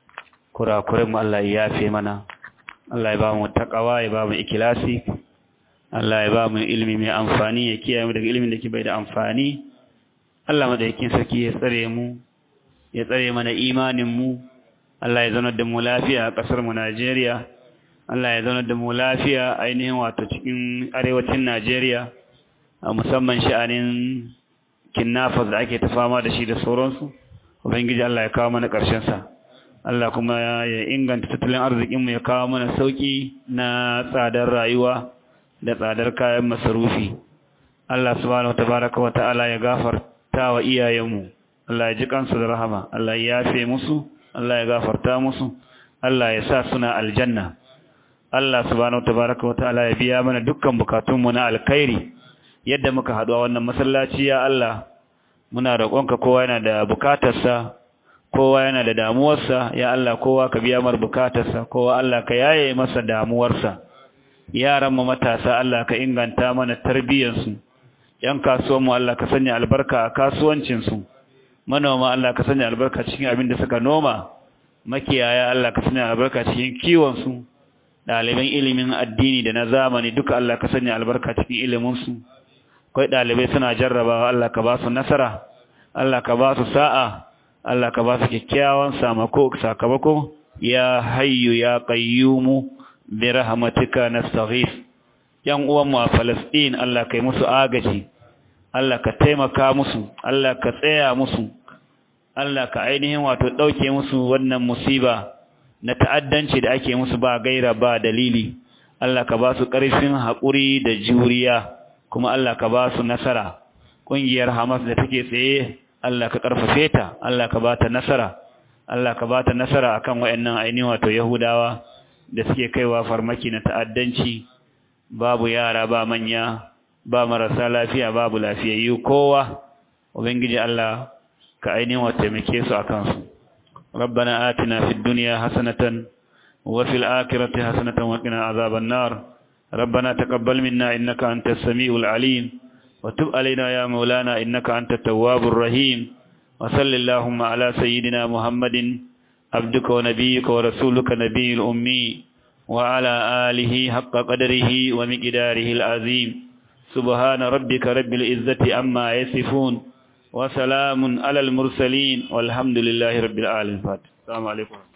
Kura kure mu Allah ya yafe mana. Allah ya ba mu takawa, ya ba mu ikhlasi. Allah ya ba mu ilimi mai amfani, ya kiyaye mu daga ilimin da ke bai da amfani. Allah madaukakin sarki ya tsare mu ya tsare mana imanin mu Allah ya zauna da mu lafiya a kasar mu Najeriya Allah ya zauna da mu lafiya ainihin wato cikin arewacin Najeriya a musamman sha'anin kinnafas da ake ta fama da shi da sauransu ubangiji Allah ya kawo mana ƙarshen sa Allah kuma ya inganta tattalin arzikin mu ya kawo mana sauki na tsadar rayuwa da tsadar kayan masarufi Allah subhanahu watabaraka wa ta'ala ya gafarta ta wa iyayenmu Allah ya ji kansu da rahama Allah ya yafe musu Allah ya gafarta musu Allah ya sa suna aljanna Allah subhanahu tabaraka wa ta'ala ya biya mana dukkan bukatunmu na alkhairi yadda muka haɗu a wannan masallaci ya Allah muna roƙonka kowa yana da bukatarsa kowa yana da damuwarsa ya Allah kowa ka biya mar bukatarsa kowa Allah ka yaye masa damuwarsa yaran mu matasa Allah ka inganta mana tarbiyyarsu ‘yan kasuwanmu Allah ka sanya albarka a kasuwancinsu, manoma Allah ka sanya albarka cikin abin da suka noma, makiyaya Allah ka sanya albarka cikin kiwonsu, ɗaliban ilimin addini da na zamani duka Allah ka sanya albarka cikin iliminsu, kwai ɗalibai suna jarrabawa Allah ka ba su nasara, Allah ka ba su sa'a, Allah ka ba su kyakkyawan sakamako, ya hayyu ya qayyumu bi rahmatika nastaghith. ‘yan uwanmu a Falasɗin Allah ka yi musu agaji, Allah ka taimaka musu, Allah ka tsaya musu, Allah ka ainihin wato ɗauke musu wannan musiba na ta'addanci da ake musu ba gaira ba dalili, Allah ka ba su ƙarfin haƙuri da juriya, kuma Allah ka ba su nasara. Ƙungiyar Hamas da take tsaye, Allah ka ƙarfafe ta, Allah ka ba ta nasara, Allah ka ba ta nasara akan waɗannan ainihin wato Yahudawa da suke kaiwa farmaki na ta'addanci. babu yara ba manya ba marasa lafiya babu lafiyayyu kowa ubangiji Allah ka ainihin wa taimake su akan su ربنا آتنا في الدنيا حسنة وفي الآخرة حسنة وقنا عذاب النار ربنا تقبل منا إنك أنت السميع العليم وتب علينا يا مولانا إنك أنت التواب الرحيم وصل اللهم على سيدنا محمد عبدك ونبيك ورسولك نبي الأمي وعلى آله حق قدره ومقداره العظيم سبحان ربك رب العزة عما يصفون وسلام على المرسلين والحمد لله رب العالمين السلام عليكم